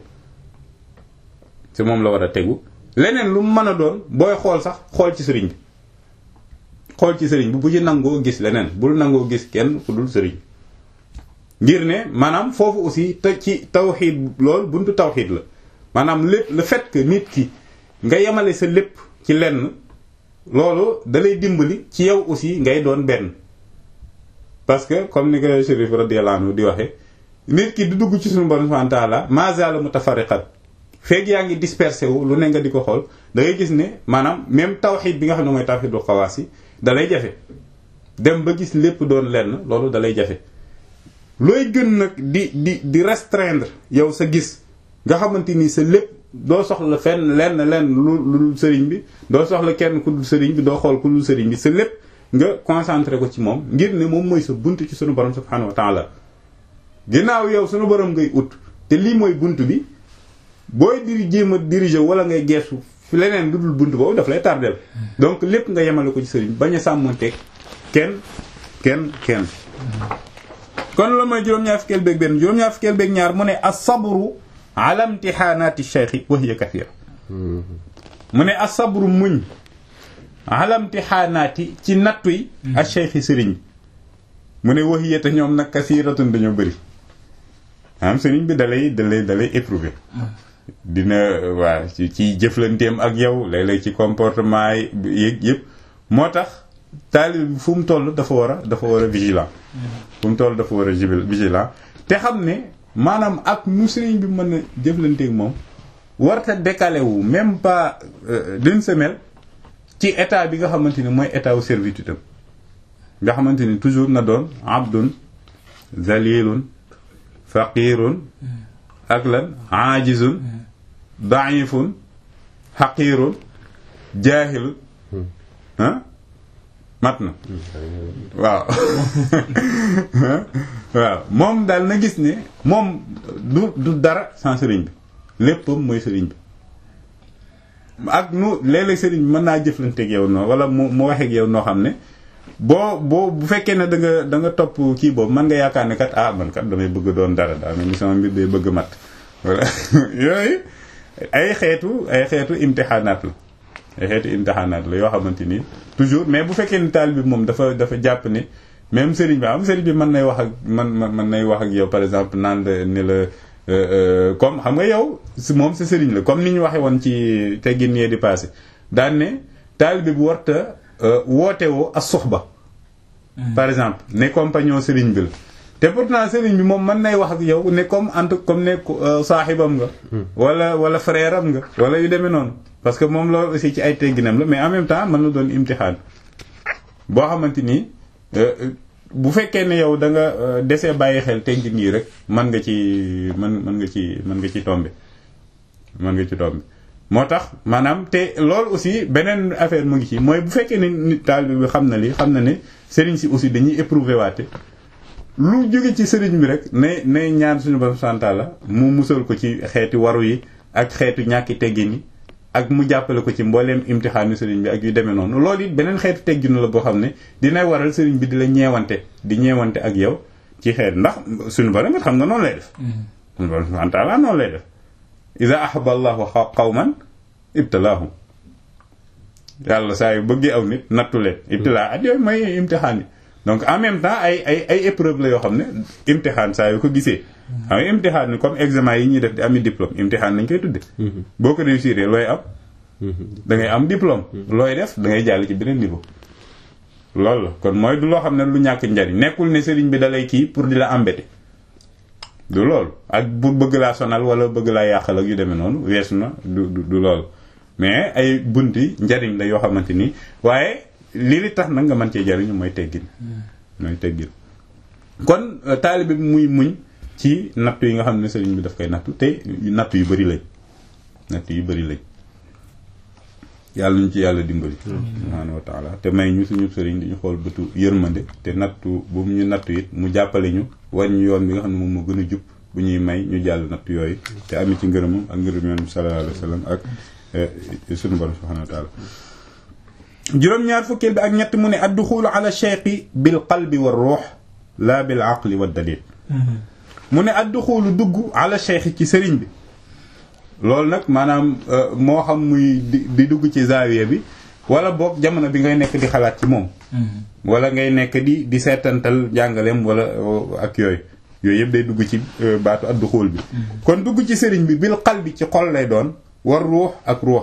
ci moom la war a tegu leneen lu mu mën a doon booy xool sax xool ci sëriñ bi xool ci sëriñ bi bu ci nangoo gis leneen bul nangoo gis kenn ku dul sëriñ ngir ne maanaam foofu aussi te ci tawxiid loolu buntu tawxiid la maanaam lépp le fait que nit ki nga yemale sa lépp ci lenn loolu dalay dimbali ci yow aussi ngay doon benn parce que comme ni ko Chérif radiyallahu anhu di waxe nit ki du dugg ci suñu borom subhanahu wa ta'ala ma zala mutafarriqat feeg yaa ngi dispersé wu lu ne nga di ko xool da ngay gis ne maanaam même tawxiid bi nga xam ne mooy tawxiidul xawaas yi dalay jafe dem ba gis lépp doon lenn loolu dalay jafe looy gën nag di di di restreindre yow sa gis nga xamante ni sa lépp doo soxla fenn lenn lenn lu lu sëriñ bi doo soxla kenn ku dul sëriñ bi doo xool ku dul sëriñ bi sa lépp nga concentré ko ci moom ngir ne moom mooy sa bunt ci sunu borom subhanahu wa ta'ala ginnaaw yow sunu borom ngay ut te lii mooy bunt bi booy diri jéem a diriger wala ngay geesu fi leneen lu dul bunt boobu daf lay tardel donc lépp nga yemale ko ci sëriñ bañ a sàmmonteeg kenn kenn kenn kon loolu mooy juróom-ñaar fukkeel beeg benn juróom-ñaar fukkeel beeg ñaar mu ne as-sabru ala imtixaanaati cheikhi wa hiya kathira mu ne as-sabru muñ ala imtixaanaati ci nattu yi ak cheikhi sëriñ mu ne wa hiya te ñoom nag kathiratun dañoo bëri am sëriñ bi dalay dalay dalay éprouver dina waa ci ci jëflanteem ak yow léeg-léeg ci comportement yi yëg yëpp moo tax taalib bi fu mu toll dafa war a dafa war a vigilant fu mu toll dafa war a vigilant te xam ne maanaam ak nu sëriñ bi mën a jëflanteeg moom warta décalé wu même pas d'une semaine ci état bi nga xamante ni mooy état wu servitude am nga xamante ni toujours na doon abdun zalilun faqirun ak lan ajizun daifun xaqirun jaahilun ah mat na waaw waaw moom daal na gis ne moom du du dara sans sëriñ bi léppam mooy sëriñ bi ak nu léeg-léeg sëriñ bi mën naa jëflanteeg yow noonu wala mu mu waxeeg yow noo xam ne boo boo bu fekkee ne da nga da nga topp kii boobu mën nga yaakaar ne kat ah man kat damay bëgg doon dara daa mel ni sama mbir day bëgg mat voilà yooyu ay xeetu ay xeetu imtixaanaat la ay xeetu imtixaanaat la yoo xamante ni toujours mais bu fekkee ni taal bi moom dafa dafa jàpp ne même sëriñ bi am sëriñ bi mën nay wax ak man mën nay wax ak yow par exemple naan la ni la comme xam nga yow si moom sa sëriñ la comme ni ñu waxee woon ci teggin yee di passé daan ne taal bi bu warta woote woo as suxba par exemple ne compagnon sëriñ bi la te pourtant sëriñ bi moom mën nay wax ak yow ne comme ant comme ne saaxibam nga wala wala frère am nga wala yu demee noonu parce que moom loolu aussi ci ay tegginam la mais en même temps mën na doon imtixaan boo xamante ni bu fekkee ne yow da nga desee bàyyi xel teggin yi rek mën nga ci mën mën nga ci mën nga ci tombe mën nga ci tombe moo tax maanaam te loolu aussi beneen affaire mu ngi ci mooy bu fekkee ne nit taalibe bi xam na li xam na ne sëriñ si aussi dañuy éprouver waate lu jóge ci sëriñ bi rek ne ne ñaan suñu borom santa la mu musal ko ci xeeti waru yi ak xeetu ñàkki teggin yi ak mu jàppale ko ci mbooleem imtixaanu sëriñ bi ak yu demee noonu loolu it beneen xeetu tegginu la boo xam ne dina waral sëriñ bi di la ñeewante di ñeewante ak yow ci xeet ndax suñu borom xam nga noonu lay def suñu borom santa la noonu lay def ida ahaba allahu qawman ibtalaahum yàlla saa yu bëggee aw nit nattu leen ibtilaa at yooyu mooy imtixaan yi donc en même temps ay ay ay épreuve la yoo xam ne imtixaan saa yoo ko gisee xam nga imtixaan ni comme examen yi ñuy def di ami diplôme imtixaan lañ koy tudde boo ko réussir looy am da ngay am diplôme looy def da ngay jàll ci beneen niveau loolu la kon mooy du loo xam ne lu ñàkk njariñ nekkul ne sëriñ bi dalay kii pour di la embêter du loolu ak bu bëgg laa sonal wala bëgg laa yàqal ak yu demee noonu weesu na du du loolu mais ay bunti njariñ la yoo xamante ni waaye lii li tax nag nga mën cee jariñu mooy teggin mooy teggin kon taalibe bi muy muñ ci nattu yi nga xam ne sëriñ bi daf koy nattu te nattu yu bari lañ nattu yu bari lañ yàlla ñu ci yàlla dimbali subhaanahu wa taala te may ñu suñu sëriñ di ñu xool bëtu yërmande te nattu bu mu ñu nattu it mu jàppale ñu war ñu yoon bi nga xam ne moom moo gën a jub bu ñuy may ñu jàll nattu yooyu te ami ci ngërëmam ak ngërëm yoon bi sallallahu alayhi wa sallam ak suñu borom subhaanahu wa taala juróom-ñaar fukkeel bi ak ñett mu ne adduxulu ala cheikhi bil qalbi wa ruux la bil aqli wa dalil mu ne adduxulu dugg ala cheikhi ci sëriñ bi loolu nag maanaam moo xam muy di dugg ci zaawiya bi wala boog jamono bi ngay nekk di xalaat ci moom wala ngay nekk di di seetantal jàngaleem wala ak yooyu yooyu yëpp day dugg ci baatu adduxul bi kon dugg ci sëriñ bi bil qalbi ci xol lay doon war ruux ak ruux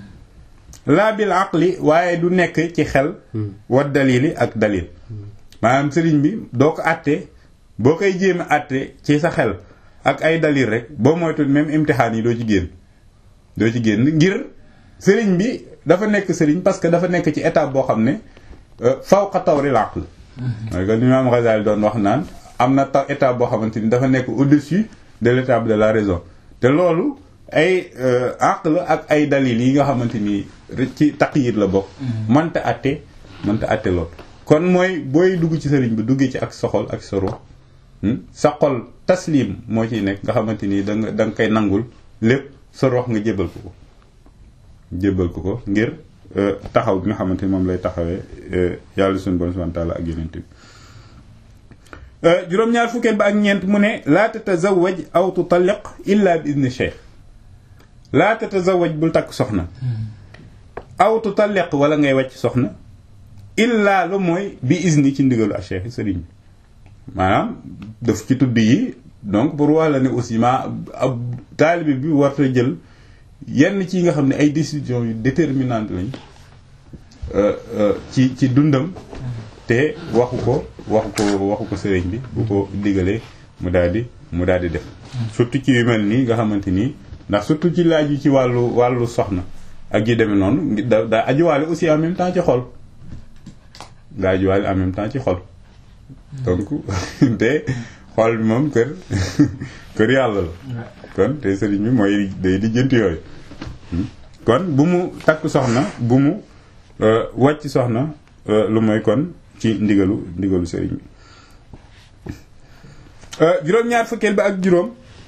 laa bil aqli waaye du nekk ci xel wa dalili ak dalil maanaam sëriñ bi doo ko àtte boo koy jéem a àtte ci sa xel ak ay dalil rek boo moytu même imtixaan yi doo ci génn doo ci génn ngir sëriñ bi dafa nekk sëriñ parce que dafa nekk ci étape boo xam ne fawqa tawril aql mooy que l'imam Ghazali doon wax naan am na taw étape boo xamante ni dafa nekk au-dessus de l'étape de la raison te loolu ay aql ak ay dalil yi nga xamante ni ci taqyid la bokk mënta atte mënta atte lool kon mooy booy dugg ci sëriñ bi duggee ci ak soxol ak sa ruux sa xol taslim moo ciy nekk nga xamante ni da nga da nga koy nangul lépp sa rox nga jébal ko ko jébal ko ko ngir taxaw bi nga xamante ni moom lay taxawee yàlla suñu bon subhanahu wa ta'ala ak yeneen bi juróom-ñaar fukkeel ba ak ñeent mu ne laa tatazawaj aw tutalliq illa bi idni cheikh laa tatazawaj bul takk soxna aw tutalliq wala ngay wàcc soxna illa lu mooy bi izni ci ndigalu ak cheikh sëriñ bi maanaam daf ci tudd yi donc pour wax la ne aussi ma ab taalibe bi warta jël yenn ci nga xam ne ay décisions yu déterminantes lañ ci ci dundam te waxu ko waxu ko waxu ko sëriñ bi bu ko digalee mu daal di mu daal di def surtout ci yu mel nii nga xamante nii ndax surtout ci laaj yi ci wàllu wàllu soxna ak yi demee noonu da daa ajuwaale aussi en même temps ci xol daa ajuwaale en même temps ci xol donc te xol bi moom kër kër yàlla la kon te sëriñ bi mooy day di jënt yooyu kon bu mu takk soxna bu mu wàcc soxna lu mooy kon ci ndigalu ndigalu sëriñ bi juróom-ñaar fukkeel ba ak juróom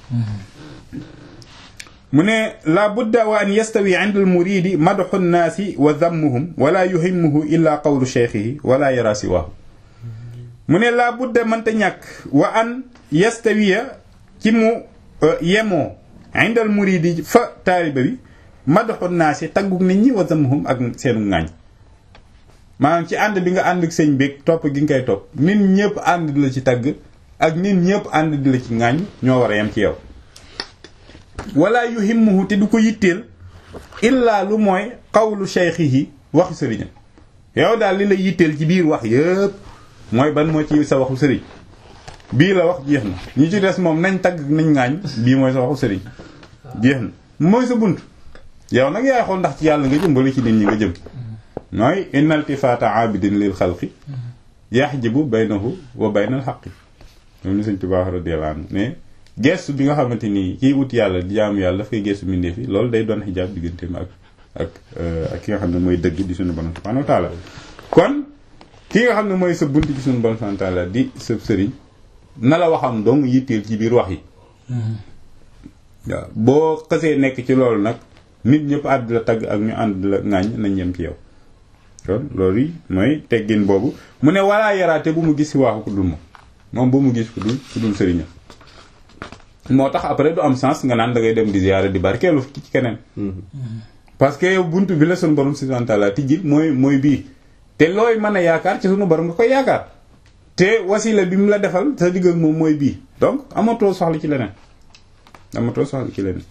mu ne la budda wa an yastawi inda al muridi madxu nnaasi wa dammuhum wala yuhimmuhu illa qawlu cheikhihi wala yara siwaahu mu ne laa budda mënta ñàkk wa an yastawiya ci mu yemoo indal muridi fa taaliba bi madaxu naasi taggug nit ñi wa zamhum ak seenu ŋaañ maanaam ci ànd bi nga ànd ak sëñ beeg topp gi nga koy topp nit ñëpp ànd di la ci tagg ak nit ñëpp ànd di la ci ŋaañ ñoo war a yem ci yow wala yuhimmuhu te du ko yitteel illaa lu mooy qawlu shaykhihi waxi sëriñam yow daal li la yitteel ci biir wax yëpp mooy ban moo ci sa waxu sëriñ bii la wax jeex na ñi ci des moom nañ tagg nañ ŋaañ bii mooy sa waxu sëriñ jeex na mooy sa bunt yow nag yaay xool ndax ci yàlla nga jëm wala ci nit ñi nga jëm mooy inna iltifaata abidin lil xalqi yaxjibu baynahu wa baynal xaqi moom ni sëñ Tuubaa radiyallahu anhu mais gestu bi nga xamante ni kiy wut yàlla di jaamu yàlla daf koy gestu mbindeef yi loolu day doon xijaab digganteem ak ak ak ki nga xam ne mooy dëgg di suñu borom subhanahu wa taala kon ki nga xam ne mooy sa bunt ci suñu borom subhanahu wa taala di sa sëriñ na la waxam dong yitteel ci biir wax yi waaw boo xësee nekk ci loolu nag nit ñëpp àdd la tagg ak ñu ànd la ŋaañ nañ yem ci yow kon loolu yi mooy teggin boobu mu ne walaa yaraate bu mu gis si waaxu ku dul moom moom bu mu gis ku dul ku dul sëriñam moo tax après du am sens nga naan da ngay dem di ziyaara di barkeelu ci keneen parce que yow buntu bi la sunu borom subhanahu wa ta'ala tijjil mooy mooy bii te looy mën a yaakaar ci sunu borom nga koy yaakaar te wasila bi mu la defal sa digg ak moom mooy bii donc amatoo soxla ci leneen amatoo soxla ci leneen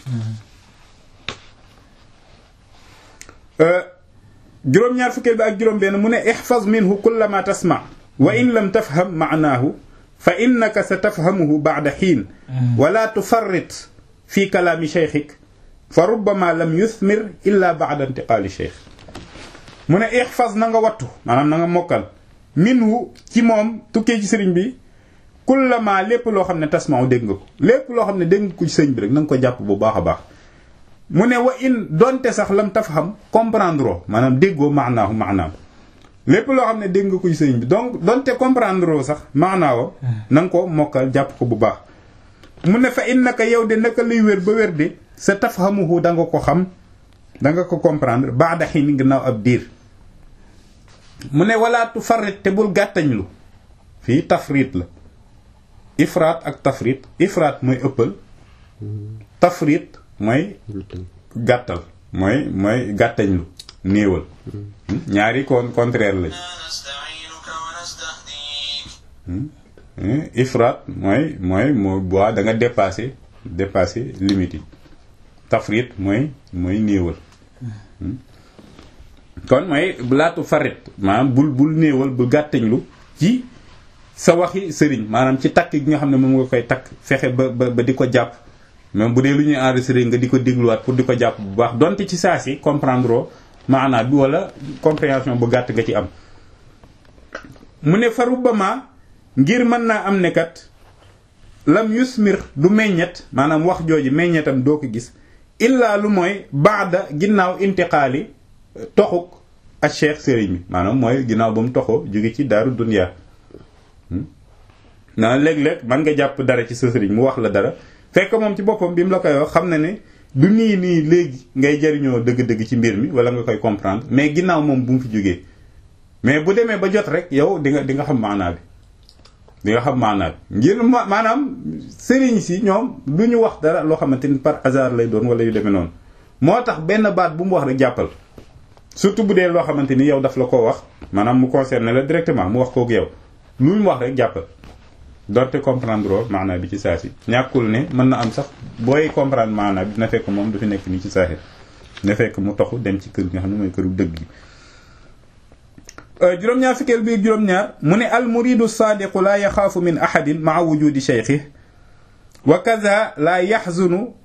juróom-ñaar fukkeel bi ak juróom-benn mu ne ihfaz minhu kulla ma tasma wa in lam tafham maanaahu fa innaka sa tafhamuhu ba'da xiin wala tufarrit fi kalaami cheikhik fa rubbama lam yuthmir illa ba'da intiqaali cheikh mu ne ihfaz na nga wattu maanaam na nga mokkal minhu ci moom tukkee ci sëriñ bi kulla ma lépp loo xam ne tasmaaw dégg nga ko lépp loo xam ne dégg nga ko ci sëriñ bi rek na nga ko jàpp bu baax a baax mu ne wa in donte sax lam tafham comprendre oo maanaam déggoo maanaahu maanaam lépp loo xam ne dégg nga ko ci sëriñ bi donc donte comprendre oo sax maanaawo na nga ko mokkal jàpp ko bu baax mu ne fa innaka yow de naka luy wér ba wér de sa tafhamuhu da nga ko xam da nga ko comprendre baada xiin ginnaaw ab diir mu ne wala tufarrit te bul gàttañlu fii tafrit la ifraat ak tafrit ifraat mooy ëppal tafrit mooy gàttal mooy mooy gàttañlu néewal ñaari kon contraire lañ ifraat mooy mooy moo boi da nga dépassé dépassé limite yi tafrit mooy mooy néewal kon mooy laatu farit maanaam bul bul néewal bul gàttañlu ci sa waxi sëriñ maanaam ci takk gi nga xam ne moom nga koy takk fexe ba ba ba di ko jàpp même bu dee lu ñuy enregistré nga di ko dégluwaat pour di ko jàpp bu baax donte ci saa si comprendre maanaa bi wala compréhension bu gàtt nga ci am mu ne fa rubbama ngir mën naa am ne kat lam yusmir du meññet maanaam wax jooju meññetam doo ko gis illaa lu mooy baada ginnaaw intiqaali toxuk ak cheikh sëriñ bi maanaam mooy ginnaaw ba mu toxoo jóge ci daaru dunya naa léeg-léeg man nga jàpp dara ci sa sëriñ mu wax la dara fekk moom ci boppam bi mu la koy wax xam na ne du nii nii léegi ngay jariñoo dëgg-dëgg ci mbir mi wala nga koy comprendre mais ginnaaw moom bu mu fi jógee mais bu demee ba jot rek yow di nga di nga xam maanaa bi di nga xam maanaa bi ngir maanaam sëriñ si ñoom du ñu wax dara loo xamante ni par hasard lay doon wala yu demee noonu moo tax benn baat bu mu wax rek jàppal surtout bu dee loo xamante ni yow daf la ko wax maanaam mu concerné la directement mu wax kook yow lu mu wax rek jàppal doonte comprendre maanaa bi ci saa si ñàkkul ne mën na am sax booy comprendre maanaa bi dina fekk moom du fi nekk nii ci saaxir dina fekk mu toxu dem ci kër nga xam ne mooy këru dëgg gi juróom-ñaar fikkeel bi juróom-ñaar mu ne al muridu saadiqu laa yaxaafu min ahadin maa wujudi cheikhi wa kaza laa yaxzunu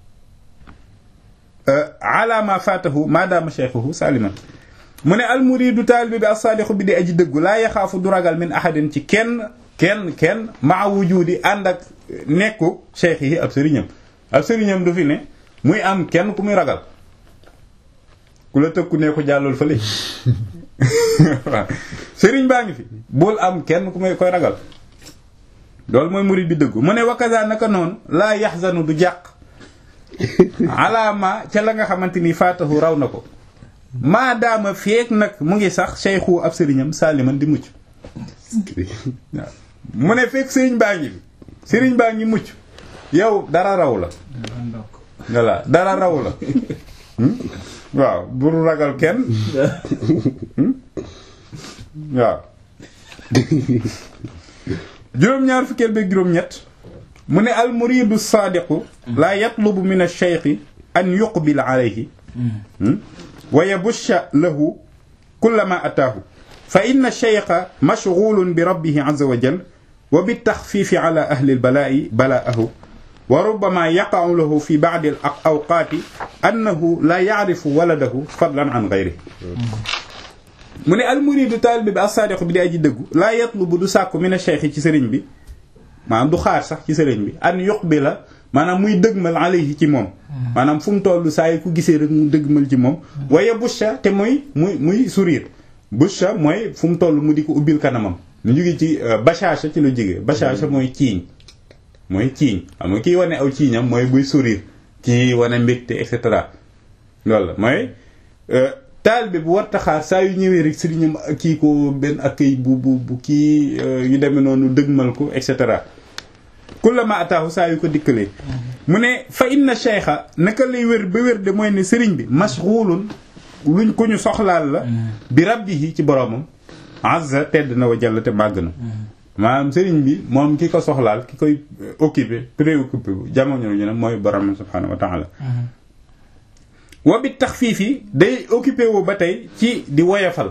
ala ma faatahu maadaama cheikhuhu saliman mu ne al muridu taalibe bi as saadiqu bi di aji dëggu laa yaxaafu du ragal min ahadin ci kenn kenn kenn maa wujudi ànd ak nekku cheikh yi ab sëriñam ab sëriñam du fi ne muy am kenn ku muy ragal ku la tëkku ne ko jàllul fële waaw sëriñ baa ngi fi bul am kenn ku may koy ragal loolu mooy murid bi dëggu mu ne wakaza naka noonu laa yaxzanu du jàq alaama ca la nga xamante ni faatahu raw na ko maadaama feek nag mu ngi sax cheikhu ab sëriñam saaliman di mucc waaw mu ne fekk sëriñ baa ngi fi sëriñ baa ngi mucc yow dara raw la voilà dara raw la waaw bul ragal kenn waaw juróom-ñaar fukkeel beeg juróom-ñett mu ne al muridu saadiqu laa yatlubu min ash-shaykhi an yuqbil alayhi wa yabusha lahu kullama ataahu fa inna ash-shaykha mashghulun bi rabbihi azza wa jalla wa bit-takhfiifi ala ahli al-balaa'i balaa'ahu wa rubbama yaqa'u lahu fi ba'di al-awqaati annahu la ya'rifu waladahu fadlan an ghayrihi mu ne almuridu taalibe bi as-saadiqu bi di aji dëggu laa yatlubu du sàkku mina cheikh ci sëriñ bi maanaam du xaar sax ci sëriñ bi an yuqbila maanaam muy dëgmal alayhi ci moom maanaam fu mu toll saa yi ku gisee rek mu dëgmal ci moom waaye busha te muy muy muy sourire busha mooy fu mu toll mu di ko ubbil kanamam ñu jóge ci bashasha ci lu jóge bashasha mooy ciiñ mooy ciiñ xam nga kii wane aw ciiñam mooy buy sourire kii wane mbégte et cetera loolu la mooy taalibe bu war taxaar saa yu ñëwee rek sëriñam kii ko benn accueil bu bu bu kii yu demee noonu dëgmal ko et cetera kullama ataahu saa yu ko dikkalee mu ne fa inna cheikha naka lay wér ba wér de mooy ne sëriñ bi mashghulun luñ ko ñu soxlaal la bi rabbihi ci boromam azza tedd na wa jalla te màgg na maanaam sëriñ bi moom ki ko soxlaal ki koy occupé préoccupé bu jamono ñu ne mooy borom subhanahu wa taala wa bi tax fii fii day occupé wu ba tey ci di woyafal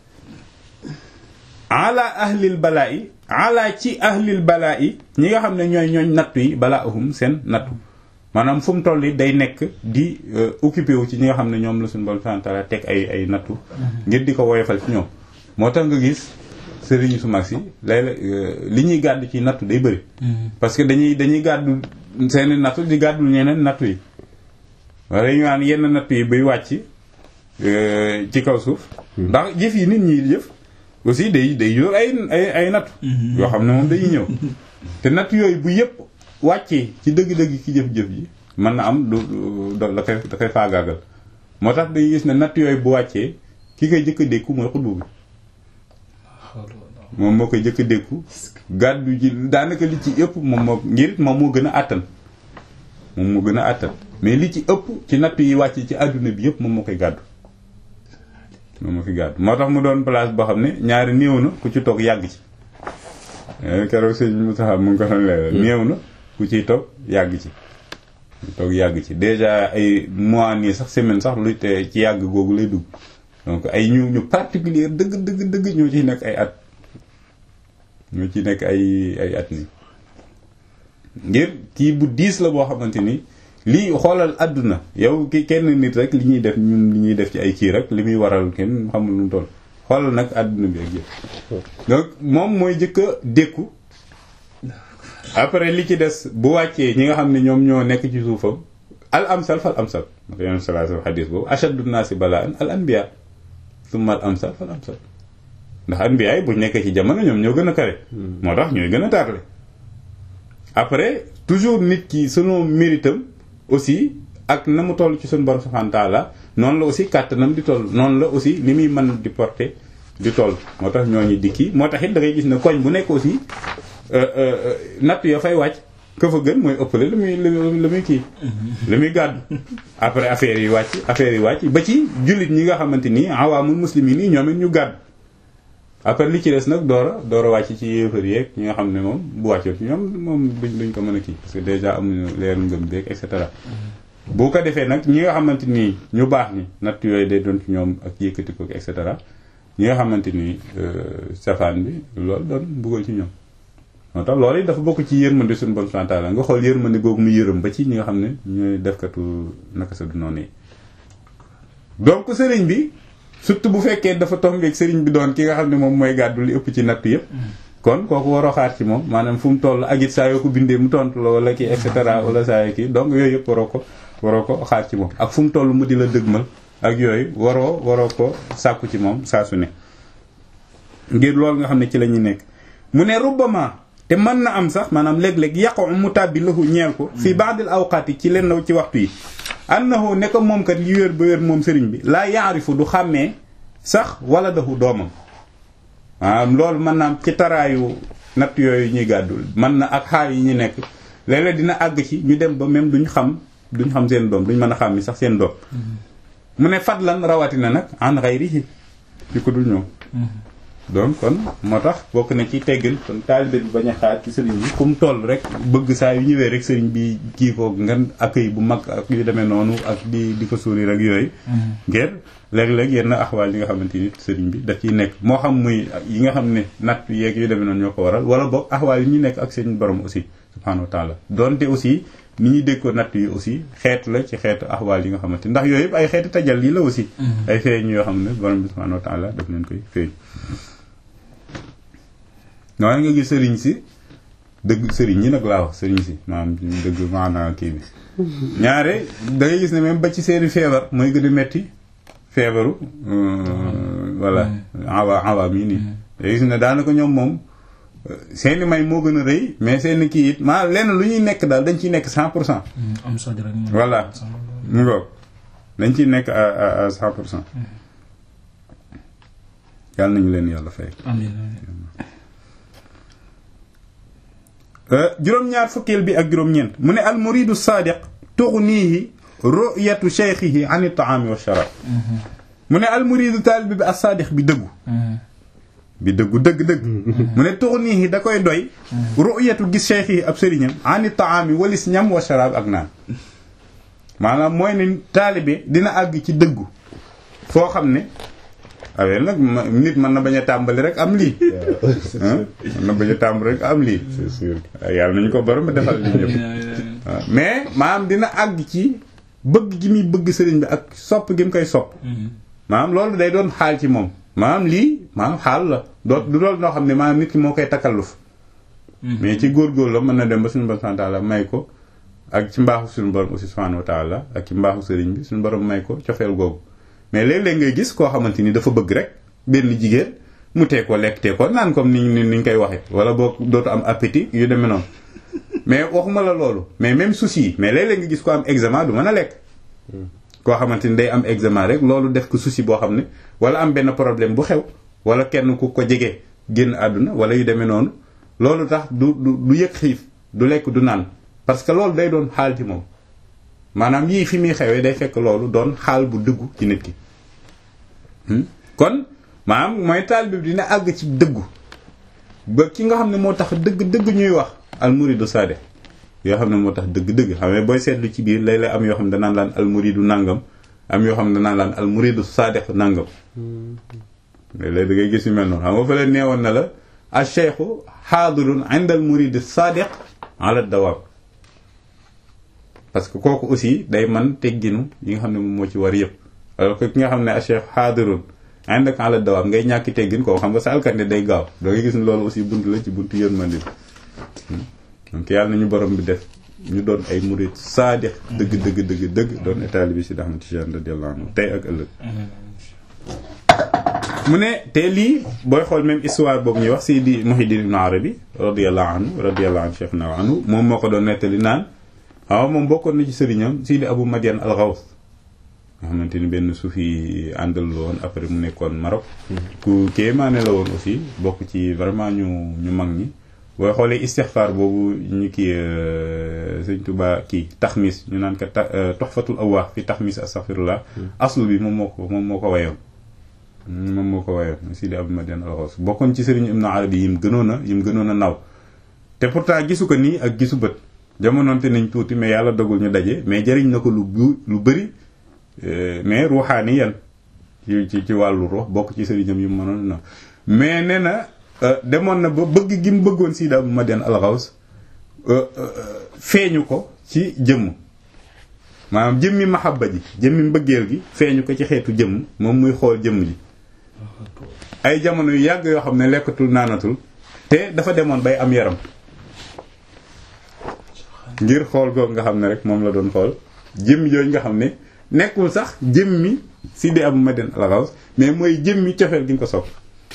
ala ahlil balaa yi ala ci ahlil balaa yi ñi nga xam ne ñooy ñooñ nattu yi balaa ahum seen nattu maanaam fu mu toll day nekk di occupé wu ci ñi nga xam ne ñoom la suñu borom subhanahu wa taala teg ay ay nattu ngir di ko woyafal ci ñoom moo tax nga gis sëriñ su mag si léeg li ñuy gàddu ci nattu day bëri parce que dañuy dañuy gàddu seeni nattu di gàddul ñeneen nattu yi wala ñu naan yenn nattu yi bay wàcc ci kaw suuf ndax jëf yi nit ñi jëf aussi day day yor ay ay ay nattu yoo xam ne moom dañuy ñëw te nattu yooyu bu yëpp wàccee ci dëgg-dëgg ki jëf-jëf ji mën na am du da koy da koy faagaagal moo tax dañuy gis ne nattu yooyu bu wàccee ki koy jëkk a dékku mooy xutbu bi moom moo koy jëkk a dékku gàddu ji daanaka li ci ëpp moom moo ngir moom moo gën a àttan moom moo gën a àttan mais li ci ëpp ci nattu yi wàcc ci àdduna bi yëpp moom moo koy gàddu moom moo koy gàddu moo tax mu doon place boo xam ne ñaari néew na ku ci toog yàgg ci keroog sëñ Moussa mu ngi ko doon leeral néew na ku ciy toog yàgg ci toog yàgg ci déjà ay mois nii sax semaine sax lu te ci yàgg googu lay dugg donc ay ñu ñu particulier dëgg dëgg dëgg ñoo ciy nekk ay at ñoo ci nekk ay ay at nii ngir kii bu diis la boo xamante ni lii xoolal àdduna yow ki kenn nit rek li ñuy def ñun li ñuy def ci ay kii rek li muy waral kenn xamul lu mu toll xoolal nag àdduna bi ak yëpp donc moom mooy jëkk a dékku après li ci des bu wàccee ñi nga xam ne ñoom ñoo nekk ci suufam al amsal fal amsal ndax yoon salaa sa xadis boobu ashaddu naasi balaan al anbiya summa al amsal fal amsal ndax anbiya yi buñ nekkee ci jamono ñoom ñoo gën a kare moo tax ñooy gën a tarle après toujours nit ki sunu méritam aussi ak na mu toll ci suñu borom subhanahu wa ta'ala noonu la aussi kàttanam di toll noonu la aussi ni muy mën di porter di toll moo tax ñooñu di kii moo tax it da ngay gis ne koñ bu nekk aussi natt ya fay wàcc ka fa gën mooy ëppale la muy la muy kii la muy gàddu après affaire yi wàcc affaire yi wàcc ba ci jullit ñi nga xamante nii awaamul muslimin yi ñoom it ñu gàddu après li ci des nag door a door a wàcc ci yéefar yeeg ñi nga xam ne moom bu wàccoon ci ñoom moom duñ duñ ko mën a kii parce que déjà amuñu leer ngëm beeg et cetera boo ko defee nag ñi nga xamante nii ñu baax ni natt yooyu day doon ci ñoom ak yëkkati ko et cetera ñi nga xamante ni safaan bi loolu doon buggal ci ñoom moo tax loolu dafa bokk ci yërmande suñu bon santaala nga xool yërmande googu mu yërëm ba ci ñi nga xam ne ñooy defkatu naka sa du noonu yi donc sëriñ bi surtout bu fekkee dafa tombeeg sëriñ bi doon ki nga xam ne moom mooy gàddu li ëpp ci natt yëpp kon kooku waroo xaar ci moom maanaam fu mu toll ak it saa yoo ko bindee mu tontu la wala kii et cetera wala saa yoo kii donc yooyu yëpp waroo ko waroo ko xaar ci moom ak fu mu toll mu di la dëgmal ak yooyu waroo waroo ko sàkku ci moom saa su ne ngir loolu nga xam ne ci la ñuy nekk mu ne rubbama te mën na am sax maanaam léeg-léeg yàqu mu tàbbi lahu ñeel ko fii ba'dil awqaati ci lenn ci waxtu yi annahu ne ko moom kat li wér ba wér moom sëriñ bi laa yaarifu du xàmmee sax wala dahu doomam maanaam loolu mën naa am ci taraayu natt yooyu ñuy gàddul mën na ak xaal yi ñu nekk léeg-léeg dina àgg ci ñu dem ba même duñ xam duñ xam seen doom duñ mën a xam sax seen doom mu ne fadlan rawatina nag an ghayrihi ci ko dul ñëw donc kon moo tax bokk na ci teggin kon taalibe bi bañ a xaar ci sëriñ bi fu mu toll rek bëgg saa yu ñëwee rek sëriñ bi kii foog ngan accueil bu mag ak yu demee noonu ak di di ko sourire ak yooyu ngir léeg-léeg yenn axwaal yi nga xamante ni sëriñ bi daf ciy nekk moo xam muy yi nga xam ne natt yeeg yu demee noonu ñoo ko waral wala boog axwaal yi ñu nekk ak seen borom aussi subhanahu wa taala donte aussi ni ñuy dégg ko natt yi aussi xeet la ci xeetu axwaal yi nga xamante ndax yooyu yëpp ay xeetu tajal yi la aussi ay feeñ yoo xam ne borom bi subhanahu wa taala daf leen koy feeñ noonu nga gis sëriñ si dëgg sëriñ ñi nag laa wax sëriñ si maanaam dëgg maanaam kii bi ñaare da ngay gis ne même ba ci seeni feebar mooy gën a metti feebaru voilà awa awaam yi nii da gis ne daanaka ñoom moom seeni may moo gën a rëy mais seeni kii it maa lenn lu ñuy nekk daal dañ ciy nekk cent pour cent am soj rek voilà mu ngoog dañ ciy nekk à à cent pour cent yàlla nañu leen yàlla fay juróom-ñaar fukkeel bi ak juróom-ñeent mu ne al muridu saadiq tughnihi ru'yatu shaykhihi an at-ta'ami wa sharab mu ne al muridu taalib bi as saadiq bi dëggu bi dëggu dëgg-dëgg mu ne tuxnihi da koy doy ru'yatu gis cheikh yi ab sëriñam ani taami walis ñam wa sharaab ak naan maanaam mooy ne taalibe dina àgg ci dëggu foo xam ne awee nag nit mën na bañ a tàmbali rek am lii mën na bañ a tàmbali rek am lii c'est sûr yàlla nañu ko borom defal li ñëpp mais maanaam dina àgg ci bëgg gi muy bëgg sëriñ bi ak sopp gi mu koy sopp maanaam loolu day doon xaal ci moom maanaam lii maanaam xaal la doo du doon noo xam ne maanaam nit ki moo koy takkalluf mais ci góorgóor la mën na dem ba suñu borom subhanahu wa ta'ala may ko ak ci mbaaxu suñu borom aussi subhanahu wa ta'ala ak ci mbaaxu sëriñ bi suñu borom may ko cofeel googu mais léeg-léeg ngay gis koo xamante ni dafa bëgg rek benn jigéen mu tee ko lekk tee ko naan comme ni ni ñu koy waxee wala boo dootu am appétit yu demee noonu mais waxuma la loolu mais même souci yi mais léeg-léeg nga gis ko am examen du mën a lekk koo xamante ni day am examen rek loolu def ko souci boo xam ne wala am benn problème bu xew wala kenn ku ko jege génn àdduna wala yu demee noonu loolu tax du du du yëg xiif du lekk du naan parce que loolu day doon xaal ci moom maanaam yii fi muy xewee day fekk loolu doon xaal bu dëggu ci nit ki kon maanaam mooy taalibe bi dina àgg ci dëggu ba ki nga xam ne moo tax dëgg dëgg ñuy wax almuridu saade yoo xam ne moo tax dëgg dëgg xam ne booy seetlu ci biir léeg-léeg am yoo xam ne danaan laan almuridu nàngam am yoo xam ne danaan laan almuridu saade nàngam léeg-léeg da ngay gis yu mel noonu xam nga fa leen neewoon na la al cheikhu xaadirun inda al muridi sadiq ala dawaam parce que kooku aussi day man tegginu yi nga xam ne moom moo ci war yëpp alors que ki nga xam ne al cheikh xaadirun inda ala dawaam ngay ñàkki teggin koo xam nga sa alkande day gaaw da ngay gis ne loolu aussi bunt la ci buntu yërmande bi donc yàlla nañu borom bi def ñu doon ay murid sadiq dëgg dëgg dëgg dëgg doon état bi si Ahmad Tijaan radiyallahu anhu tey ak ëllëg mu ne te lii booy xool même histoire boobu ñuy wax Sidi Muhyiddin Ibn Arabi radiyallahu anhu radiyallahu anhu cheikh na anhu moom moo ko doon nettali naan waaw moom bokkoon na ci sëriñam Sidi Abu Madian al-Ghaws nga xamante ni benn suufi àndal la woon après mu nekkoon Maroc ku kéemaane la woon aussi bokk ci vraiment ñu ñu mag ñi booy xoolee istixfaar boobu ñu kii sëñ Tuba kii taxmis ñu naan ko Tuhfatul Awwaax fi taxmis astaghfirullah aslu bi moom moo ko moom moo ko wayoon moom moo ko wayoon Sidi Abu Madian al-Ghaws bokkoon ci sëriñ Ibn Arabi yim gënoon a yim gënoon a naw te pourtant gisu ko nii ak gisu bët jamonoonte nañ tuuti mais yàlla dogul ñu daje mais jëriñ na ko lu lu bëri mais ruuxaani yan ci ci ci wàllu ruux bokk ci sëriñam yu mënoon na mais nee na demoon na ba bëgg gi mu bëggoon Sidi Abu Madian al-Ghaws feeñu ko ci jëmm maanaam jëmmi mahabba ji jëmmi mbëggeel gi feeñu ko ci xeetu jëmm moom muy xool jëmm ji ay jamono yu yàgg yoo xam ne lekkatul naanatul te dafa demoon bay am yaram ngir xool googu nga xam ne rek moom la doon xool jëmmi yooyu nga xam ne nekkul sax jëmmi Sidi Abu Madian al-Ghaws mais mooy jëmmi cofeel gi nga ko sopp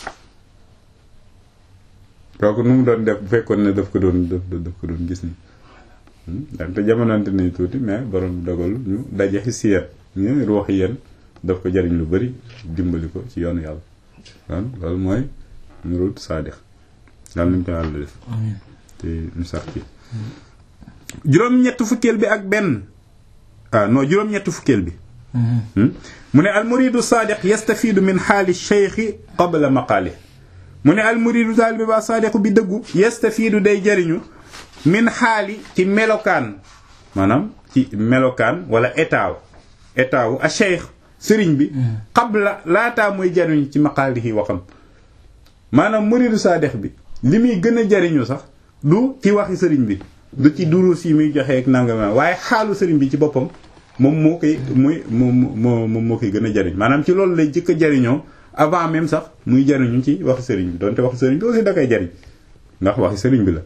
kooku nu mu doon def bu fekkoon ne daf ko doon daf daf ko doon gis ni dante jamonante nañu tuuti mais borom dogal ñu daje xisiyat ñu ruux yéen daf ko jariñ lu bari dimbali ko ci yoonu yàlla kon loolu mooy nurut saadix yàlla nañu ko yàlla def te ñu sax ci juróom-ñett fukkeel bi ak benn ah non juróom-ñett fukkeel bi mu ne al muridu saadiq yastafidu min xaali cheikhi qabla maqaali mu ne al muridu taalibe ba saadiqu bi dëggu yastafidu day jariñu min xaali ci melokaan maanaam ci melokaan wala état état wu a cheikh sëriñ bi qabla laataa muy jariñu ci maqaalihi waxam maanaam muridu saadiq bi li muy gën a jariñu sax du ci waxi sëriñ bi du ci durus yi muy joxe ak nangam waaye xaalu sëriñ bi ci boppam moom moo koy muy moom moo moom moo koy gën a jariñ maanaam ci loolu lay jëkk a jariñoo avant même sax muy jariñu ci waxi sëriñ bi donte waxi sëriñ bi aussi da koy jariñ ndax waxi sëriñ bi la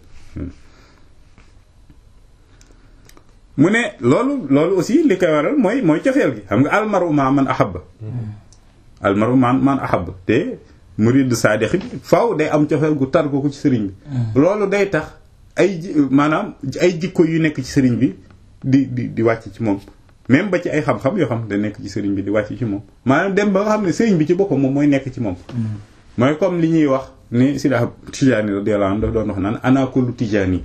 mu ne loolu loolu aussi li koy waral mooy mooy cofeel gi xam nga almaru ma man ahabba almaru ma man ahabba te murid saadix bi faaw day am cofeel gu tar ko ci sëriñ bi loolu day tax ay maanaam ay jikko yu nekk ci sëriñ bi di di di wàcc ci moom même ba ci ay xam-xam yoo xam da nekk ci sëriñ bi di wàcc ci moom maanaam dem ba nga xam ne sëriñ bi ci boppam moom mooy nekk ci moom mooy comme li ñuy wax ni Sidi Tijaani radiyallahu anhu daf doon wax naan ana kullu Tijaani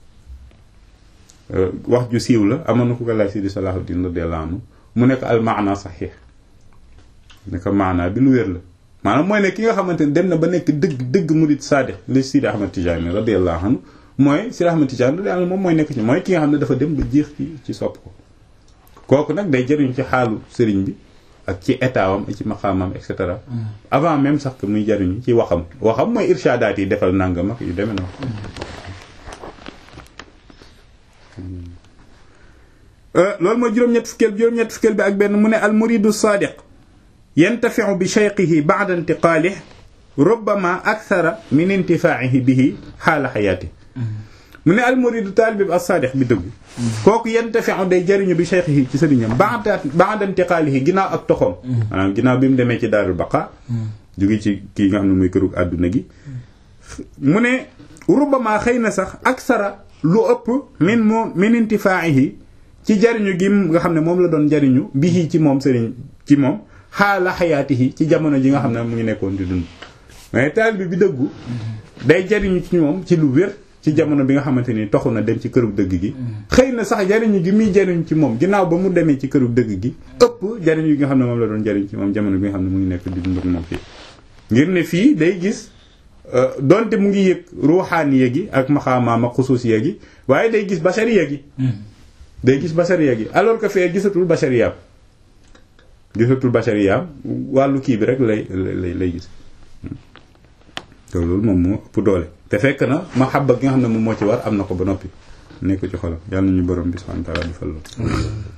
wax ju siiw la amoon na ku ko laaj Sidi Salahuddin radiyallahu anhu mu nekk al maana saxiix ne ko maana bi lu wér la maanaam mooy ne ki nga xamante ne dem na ba nekk dëgg dëgg murid saadiq li Sidi Ahmad Tijaani radiyallahu anhu mooy Sidi Ahmad Tijaani radiyallahu moom mooy nekk ci mooy ki nga xam ne dafa dem ba jeex ci ci sopp ko kooku nag day jëriñ ci xaalu sëriñ bi ak ci état wam ak ci maqaamam et cetera avant même sax que muy jëriñu ci waxam waxam mooy irshadaat yi defal nangam ak yu demee noonu loolu mooy juróom-ñett fukkeel juróom-ñett fukkeel bi ak benn mu ne al muridu saadiq yantafiu bi cheikhihi ba'da intiqaalih rubbama akthara min intifaa'ihi bihi xaala xayaati mu ne al muridu taalibe bi as-saadiq bi dëggu kooku yantafiu day jëriñu bi cheikhihi ci sëriñam ba'da ba'da intiqaalihi ginnaaw ak toxoom maanaam ginnaaw bi mu demee ci daarul baqa jóge ci kii nga xam ne muy këru àdduna gi mu ne rubbama xëy na sax aksara lu ëpp min moom min intifaa'ihi ci jariñu gi nga xam ne moom la doon jariñu bihi ci moom sëriñ ci moom xaala xayaatihi ci jamono ji nga xam ne mu ngi nekkoon di dund mais taalibe bi dëggu day jariñu ci moom ci lu wér ci jamono bi nga xamante ni toxu na dem ci këru dëgg gi xëy na sax jariñu gi muy jariñu ci moom ginnaaw ba mu demee ci këru dëgg gi ëpp jariñu gi nga xam ne moom la doon jariñ ci moom jamono bi nga xam ne mu ngi nekk di dund ak moom fii ngir ne fii day gis donte mu ngi yëg ruuxaaniya gi ak maxaamaam ak xusuusiya gi waaye day gis bashariya gi day gis bashariya gi alors que fee gisatul bashariyaam gisatul bashariyaam wàllu kii bi rek lay lay lay gis te loolu moom moo ëpp doole te fekk na mahabba gi nga xam ne moom moo ci war am na ko ba noppi nekk ci xolam yàlla nañu borom bi subhanahu wa ta'ala defal loolu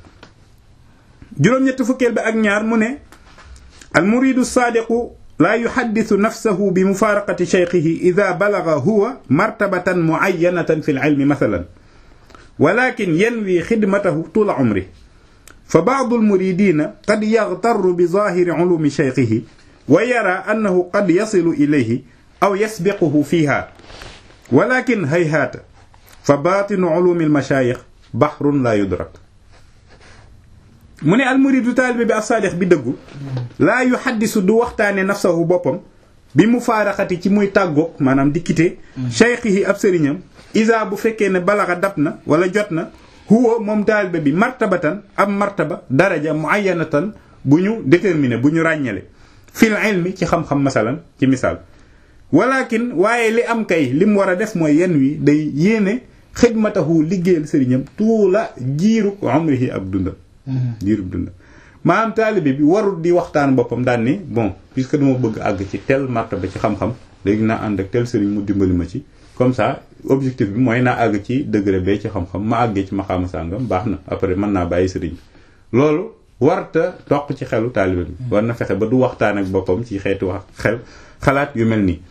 juróom-ñett fukkeel bi ak ñaar mu ne al muridu saadiqu laa yuhaddisu nafsahu bi mufaaraqati shaykhihi ida balaga huwa martabatan muayyanatan fi l-ilmi mathalan walakin yanwi xidmatahu tuula umri fa baadu almuridina qad yaxtarru bi zaahiri ulumi shaykhihi wa yara annahu qad yasilu ilayhi aw yasbiquhu fiiha walakin hayhaata fa baatinu ulumi almashaayix baxrun laa yudrak mu ne almuridu taalibe bi as-saadiq bi dëggu laa yuhaddisu du waxtaane nafsahu boppam bi mu faaraxati ci muy tàggoog maanaam di quitté shaykhihi ab sëriñam isa bu fekkee ne balaxa dab na wala jot na huwa moom taalibe bi martabatan ab martaba daraja muayyanatan bu ñu déterminé bu ñu ràññale fil ilmi ci xam-xam masalan ci misaal walakin waaye li am kay li mu war a def mooy yenn wi day yéene xidmatahu liggéeyal sëriñam tuula jiiru umrihi ab dundam jiirub dundam maanaam taalibe bi warul di waxtaan boppam daan ni bon puisque dama bëgg àgg ci tel martaba ci xam-xam léegi naa ànd ak tel sëriñ mu dimbali ma ci comme ça objectif bi mooy naa àgg ci degré bee ci xam-xam ma àggee ci maxaama sàngam baax na après mën naa bàyyi sëriñ loolu warta toq ci xelu taalibe bi war na fexe ba du waxtaan ak boppam ci xeetu wax xel xalaat yu mel nii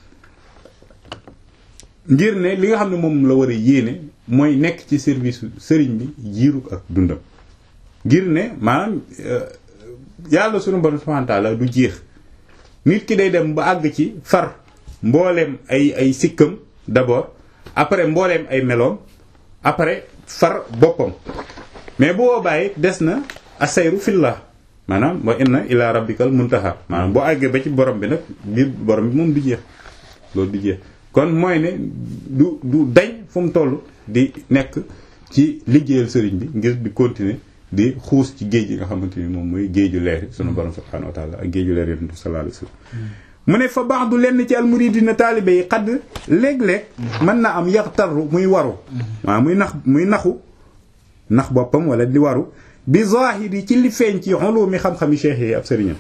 ngir ne li nga xam ne moom la war a yéene mooy nekk ci service sëriñ bi jiiru ak dundam ngir ne maanaam yàlla sunu borom subhanahu wa ta'ala du jeex nit ki day dem ba àgg ci far mbooleem ay ay sikkam d'abord après mbooleem ay meloom après far boppam mais bu boobaa des na asayru fillah maanaam wa inna ila rabbikal muntaha maanaam boo àggee ba ci borom bi nag biir borom bi moom du jeex loolu du jeex kon mooy ne du du dañ fu mu toll di nekk ci liggéeyal sëriñ bi ngir di continuer di xuus ci géej gi nga xamante ni moom mooy géeju leer sunu borom subhanahu wa ta'ala ak géeju leer yonent bi sallallahu alayhi wasallam mu ne fa baax du lenn ci almuridina taalibe yi xadd léeg-léeg mën na am yaxtaru muy waru waaw muy nax muy naxu nax boppam wala di waru bi zahiri ci li feeñ ci ulumi xam-xami cheikh yi ab sëriñam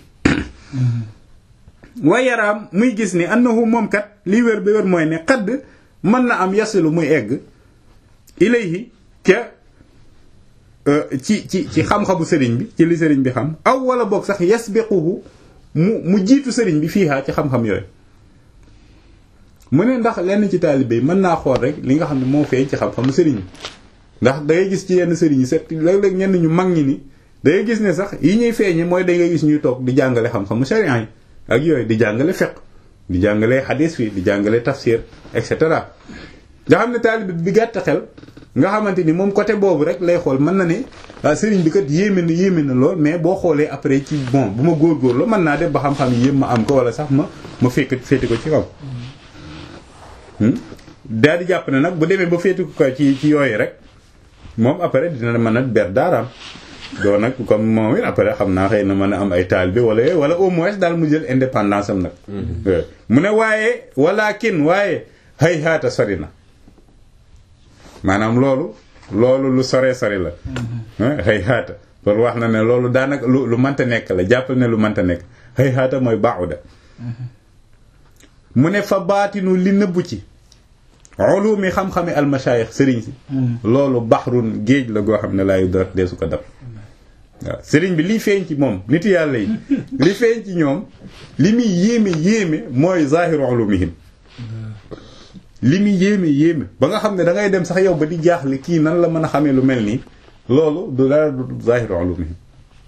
wa yaraam muy gis ni annahu moom kat li wér ba wér mooy ne xadd mën na am yasilu muy egg ilayhi ca ci ci ci xam-xamu sëriñ bi ci li sëriñ bi xam aw wala boog sax yasbiquhu mu mu jiitu sëriñ bi fiihaa ci xam-xam yooyu mu ne ndax lenn ci taalibe yi mën naa xool rek li nga xam ne moo feeñ ci xam-xamu sëriñ bi ndax da ngay gis ci yenn sëriñ yi set léeg-léeg ñenn ñu mag ñi ni da ngay gis ne sax yi ñuy feeñe mooy da ngay gis ñuy toog di jàngale xam-xamu sharia yi ak yooyu di jàngale fiqh di jàngale hadis fii di jàngale tafsir et cetera nga xam ne taalibe bi gàtt xel nga xamante ni moom côté boobu rek lay xool mën na ne waaw sëriñ bi kat yéeme na yéeme na lool mais boo xoolee après ci bon bu ma góorgóorlu mën naa def ba xam-xam yi yépp ma am ko wala sax ma ma fekk féeti ko ci kaw. daal di jàpp ne nag bu demee ba féeti ko ci ci yooyu rek moom après dina mën a ber daaraam doo nag comme moom it après xam naa xëy na mën a am ay taal bi wala wala au moins daal mu jël indépendance am nag mu ne waaye walakin waaye hay haata sori na maanaam loolu loolu lu sore sori la hay haata loolu wax na ne loolu daanaka lu lu mënta nekk la jàppal ne lu mënta nekk hay haata mooy baaxuda mu ne fa baatinu li nëbbu ci ulumi xam-xami almashayikh sëriñ si loolu baxrun géej la goo xam ne laayu dara dee su ko dab waaw sëriñ bi liy feeñ ci moom nit yàlla yi li feeñ ci ñoom li muy yéeme yéeme mooy zahiru ulumihim li muy yéeme yéeme ba nga xam ne da ngay dem sax yow ba di jaaxle kii nan la mën a xamee lu mel nii loolu du dara du zahiru ulumihim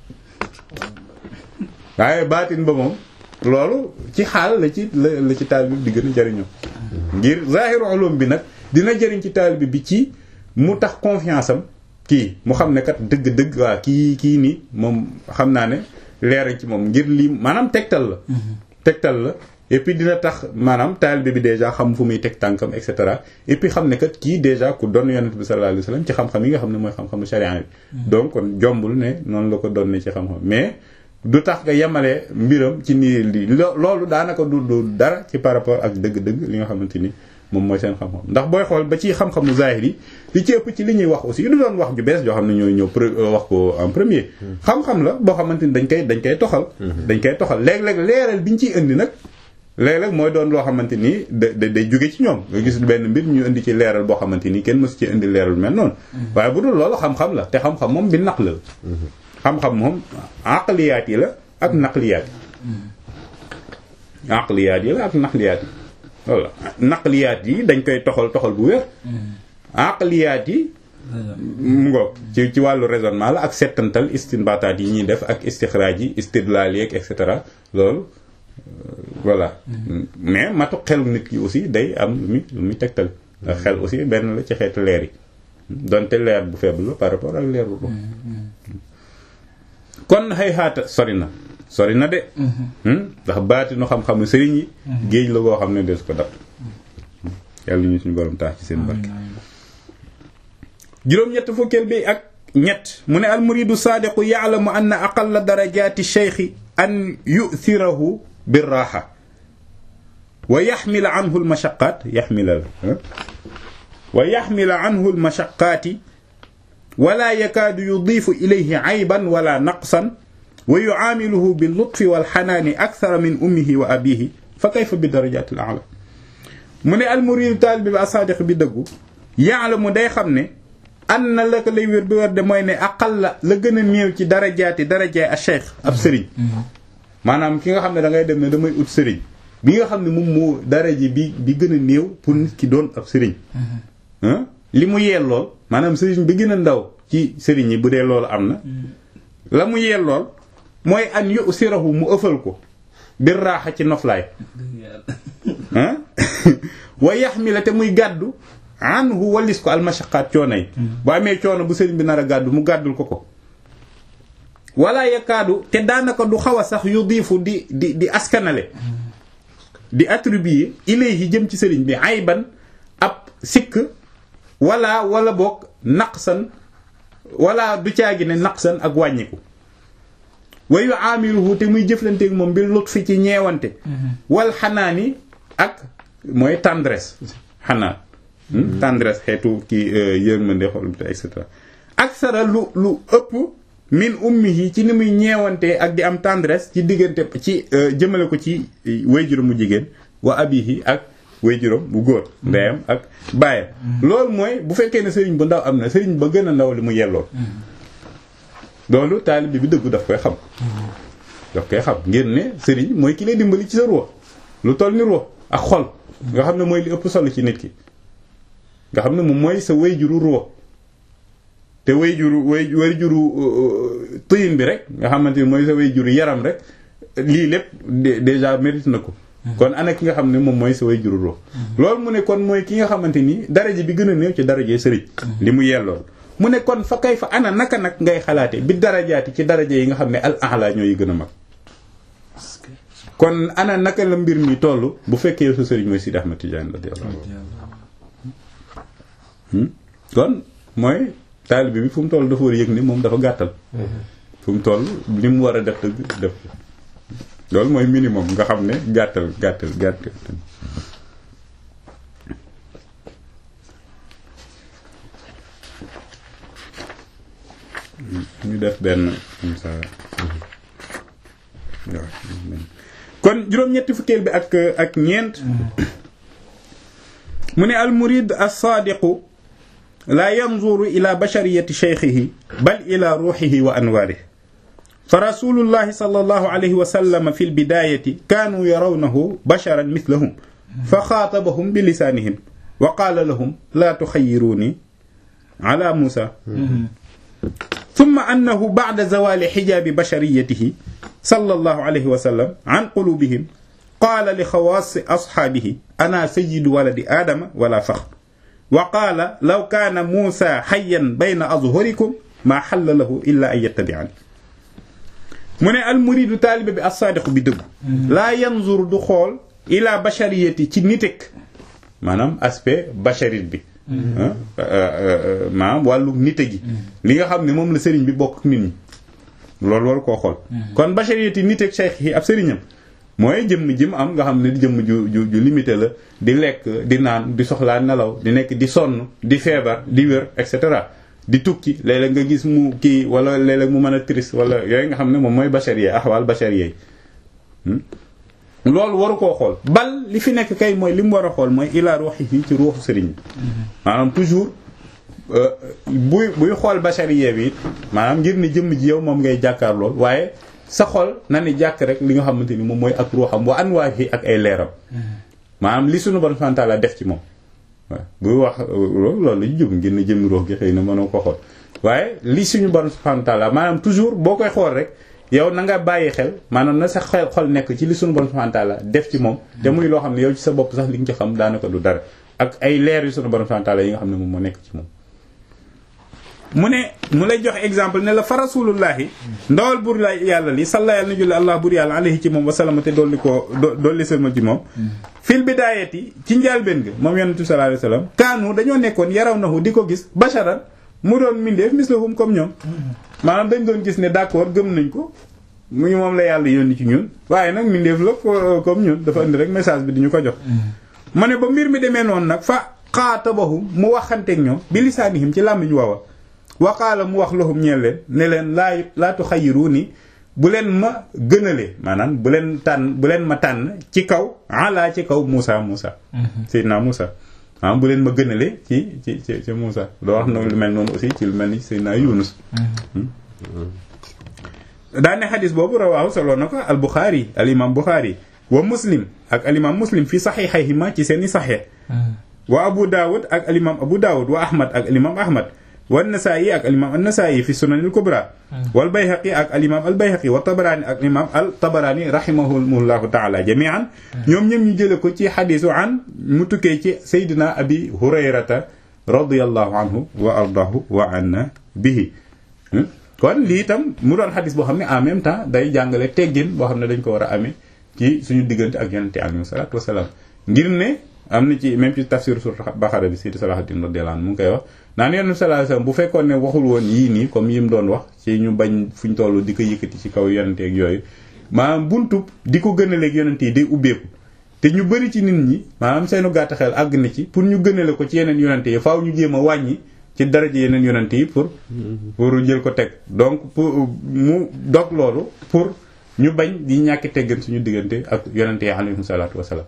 waaye baatin ba moom loolu ci xaal la ci la la ci taal bi di gën a jariñoo ngir zahiru ulum bi nag dina jëriñ ci taalibe bi ci mu tax confiance am kii mu xam ne kat dëgg-dëgg waa kii kii nii moom xam naa ne leer ci moom ngir lii maanaam tegtal la. tegtal la et puis dina tax maanaam taalibe bi déjà xam fu muy teg tànkam et cetera et puis xam ne kat kii déjà ku doon yonent bi sallallahu alayhi wasallam ci xam-xam yi nga xam ne mooy xam-xamu sharia bi. donc kon jombul ne noonu la ko doon ne ci xam-xam mais. du tax nga yemale mbiram ci nii lii loolu daanaka du du dara ci par rapport ak dëgg-dëgg li nga xamante ni moom mooy seen xam-xam ndax booy xool ba ci xam-xamu zahir yi li ci ëpp ci li ñuy wax aussi du doon wax ju bees joo xam ne ñooy ñëw wax ko en premier. xam-xam la boo xamante ni dañ koy dañ koy toxal. dañ koy toxal léeg-léeg leeral bi ñu ciy indi nag léeg-léeg mooy doon loo xamante ni da day jóge ci ñoom nga gis benn mbir ñu indi ci leeral boo xamante ni kenn mësu ci indi leeral mel noonu. waaye bu dul loolu xam-xam la te xam-xam moom bi naq la xam-xam moom aqliyaat yi la ak naqliyaat yi aqliyaat yi la ak naqliyaat yi voilà naqliyaat yi dañ koy toxal toxal bu wér aqliyaat yi mu ngoog ci ci wàllu raisonnement la ak settantal istinbataat yi ñuy def ak istixraaj yi istidlaal yeeg et cetera loolu voilà mais matu xelu nit ki aussi day am lu muy lu muy tegtal xel aussi benn la ci xeetu leer yi donte leer bu faible la par rapport ak leer bu ko kon xëy xaata sori na sori na de ndax baatinu xam-xamu sëriñ yi géej la goo xam ne des ko dab yàlla ñu suñu borom taax ci seen barke juróom-ñett fukkeel bi ak ñett mu ne almuridu saadiqu yaalamu anna aqalla darajaati cheikhi an yuthirahu birraxa wa yaxmila anhu almashaqaat yaxmila la wa yaxmila anhu almashaqaati wala yakaadu yudiifu ilayhi ayban wala naqsan wa yucaamiluhu billutfi walxanaani akthara min ummihi wa abihi fa kayfa bi darajaati al a'la mu ne almuridu taalibe bi asaadiq bi dëggu yaalamu day xam ne an na la ko lay wér bi wér de mooy ne aqal la la gën a néew ci darajaati darajaay a cheikh ab sëriñ maanaam ki nga xam ne da ngay dem ne damay ut sëriñ bi nga xam ne moom moo daraji bi bi gën a néew pour nit ki doon ab sëriñ li mu yellool maanaam sëriñ bi gën a ndaw ci sëriñ yi bu dee loolu am na la mu yellool mooy an yu sirahu mu ëffal ko bir raaxa ci noflaay wa yaxmila te muy gàddu anhu wallis ko almashaqaat coono yi bu amee coono bu sëriñ bi nar a gàddu mu gàddul ko ko wala yakaadu te daanaka du xaw a sax yu diifu di di di askanale di attribuer ilayhi jëm ci sëriñ bi ayban ab sikk wala wala boog naqsan wala du caagi ne naqsan ak wàññiku wa yu'amiluhu te muy jëflanteeg moom bi lutfi ci ñeewante wal xanaani ak mooy tendresse xanaan tendresse xeetu ki yërmande xol et cetera aksara lu lu ëpp min ummihi ci ni muy ñeewante ak di am tendresse ci diggante ci jëmale ko ci wayjuram mu jigéen wa abihi ak wayjuram bu góor ndeyam ak baayam loolu mooy bu fekkee ne sëriñ bu ndaw am na sëriñ ba gën a ndaw li mu yellool loolu taalibe bi dëggu daf koy xam daf koy xam ngir ne sëriñ mooy ki lay dimbali ci sa ruux lu toll ni ruux ak xol nga xam ne mooy li ëpp solo ci nit ki nga xam ne moom mooy sa wayjuru ruux te wayjuru way wayjuru tëyin bi rek nga xamante ni mooy sa wayjuru yaram rek lii lépp déjà mérite na ko kon ana ki nga xam ne moom mooy sa wayjuru ruux loolu mu ne kon mooy ki nga xamante ni daraje bi gën a néew ci daraje sëriñ li mu yellool mu ne kon fa kay fa ana naka nag ngay xalaate bi darajaati ci daraje yi nga xam ne al ahla ñooy gën a mag kon ana naka la mbir mi toll bu fekkee sa sëriñ mooy Sidi Ahmad Tidiane radiyallahu anhu kon mooy taalibe bi fu mu toll dafa war a yëg ni moom dafa gàttal fu mu toll li mu war a def dëgg def loolu mooy minimum nga xam ne gàttal gàttal gàttal ñu def benn comme ça kon juróom-ñetti fukkeel bi ak ak ñeent mu ne al murid as-saadiqu laa yanzuru ila bashariyati shaykhihi bal ila ruuxihi wa anwaarihi fa rasulullahi sallallahu alayhi wa sallam fi lbidaayati kaanuu yarawnahu basharan mislahum fa xaatabahum bi lisaanihim wa qaala lahum laa tuxayiruuni ala muusa ثم أنه بعد زوال حجاب بشريته صلى الله عليه وسلم عن قلوبهم قال لخواص أصحابه أنا سيد ولد آدم ولا فخر وقال لو كان موسى حيا بين أظهركم ما حل له إلا أن يتبعني mu ne almuridu taalibe bi as-saadiqu bi dëggu laa yanzur du xool ila bashariyati ci nitek maanaam aspect basharit bi maanaam wàllu nite gi li nga xam ne moom la sëriñ bi bokk nit ñi loolu war koo xool kon bashariyati niteg cheikh yi ab sëriñam mooy jëmm jëm am nga xam ne di jëmm ju ju ju limité la di lekk di naan di soxlaa nelaw di nekk di sonn di feebar di wér et cetera di tukki léeg-léeg nga gis mu kii wala léeg-léeg mu mën a triste wala yooyu nga xam ne moom mooy bacharier axwaal bacharier loolu waru koo xool bal li fi nekk kay mooy li mu war a xool mooy ilaa ruuxihi ci ruuxu sëriñ bi maanaam toujours buy buy xool bacharier bi it maanaam ngir ne jëmm ji yow moom ngay jàkkaar lool waaye sa xol na ni jàkk rek li nga xamante ni moom mooy ak ruuxam wa anwaahi ak ay leeram maanaam li sunu borom subhanahu wa ta'ala def ci moom waaw buy wax loolu la ñu jëm ngir ne jëmmi ruux gi xëy na mënoo ko xool waaye li suñu borom subhanahu wa ta'ala maanaam toujours boo koy xool rek yow na nga bàyyi xel maanaam na sa xel xol nekk ci li suñu borom subhanahu wa ta'ala def ci moom te muy loo xam ne yow ci sa bopp sax li nga ci xam daanaka du dara ak ay leer yu suñu borom subhanahu wa ta'ala yi nga xam ne moom moo nekk ci moom mu ne mu lay jox exemple ne la fa rasulullahi ndawal bur la yàlla li salla yàlla na julli allah bur yàlla alayhi ci moom wasalama te dolli ko dolli sama ci moom fil bidaayati ci njaalbeen ga moom yonent bi sallallahu alayhi wasallam kaanu dañoo nekkoon yaraw nahu di ko gis basharan mu doon mindeef mislahum comme ñoom maanaam dañ doon gis ne d'accord gëm nañ ko mu moom la yàlla yónni ci ñun waaye nag mindeef la comme ñun dafa indi rek message bi di ñu ko jox ma ne ba mbir mi demee noonu nag fa xaatabahum mu waxanteeg ñoom bi lisaanihim ci làmmiñ wawa waqaala mu wax lahum ñeel leen ne leen laa laa tuxayiruuni bu leen ma gënalee maanaam bu leen tànn bu leen ma tànn ci kaw ala ci kaw Moussa Moussa. Seydina Moussa maanaam bu leen ma gënalee ci ci ci ci Moussa loo wax noonu lu mel noonu aussi ci lu mel ni Seydina Yunus. daan ne xadis boobu rawaahu solo na ko al Bukhari al imam Bukhari wa Muslim ak al imam Muslim fi saxiixayhima ci seen i saxiix. wa Abu Dawud ak al imam Abu Dawud wa Ahmad ak al imam Ahmad. wan nasaayi ak alimam annasaayi fi sunan al kubra wal bayhaqi ak alimam al bayhaqi wa tabaraani ak imam al tabaraani rahimahullahu taala jamian ñoom ñëm ñu jële ko ci xadisu an mu tukkee ci saydina abi hurayrata radiallahu anhu wa ardahu wa anna bihi kon lii itam mu doon xadis boo xam ne en même temps day jàngale teggin boo xam ne dañ ko war a amee ci suñu diggante ak yonente alayhi salatu wasalaam ngir ne am na ci même ci tafsir sur Baqara bi Seydi Salahuddin radiyallahu anhu mu ngi koy wax naan yonent sallallahu alayhi wasallam bu fekkoon ne waxul woon yii nii comme yi mu doon wax ci ñu bañ fuñ toll di ko yëkkati ci kaw yonente ak yooyu maanaam buntub di ko gënaleeg yonente yi day ubbeeku te ñu bëri ci nit ñi maanaam seenu gàtt xel àgg na ci pour ñu gënale ko ci yeneen yonente yi faaw ñu jéem a wàññi ci daraja yeneen yonente yi pour pour jël ko teg donc pour mu dog loolu pour ñu bañ di ñàkki teggan suñu diggante ak yonente yi alayhim salaatu wasalaam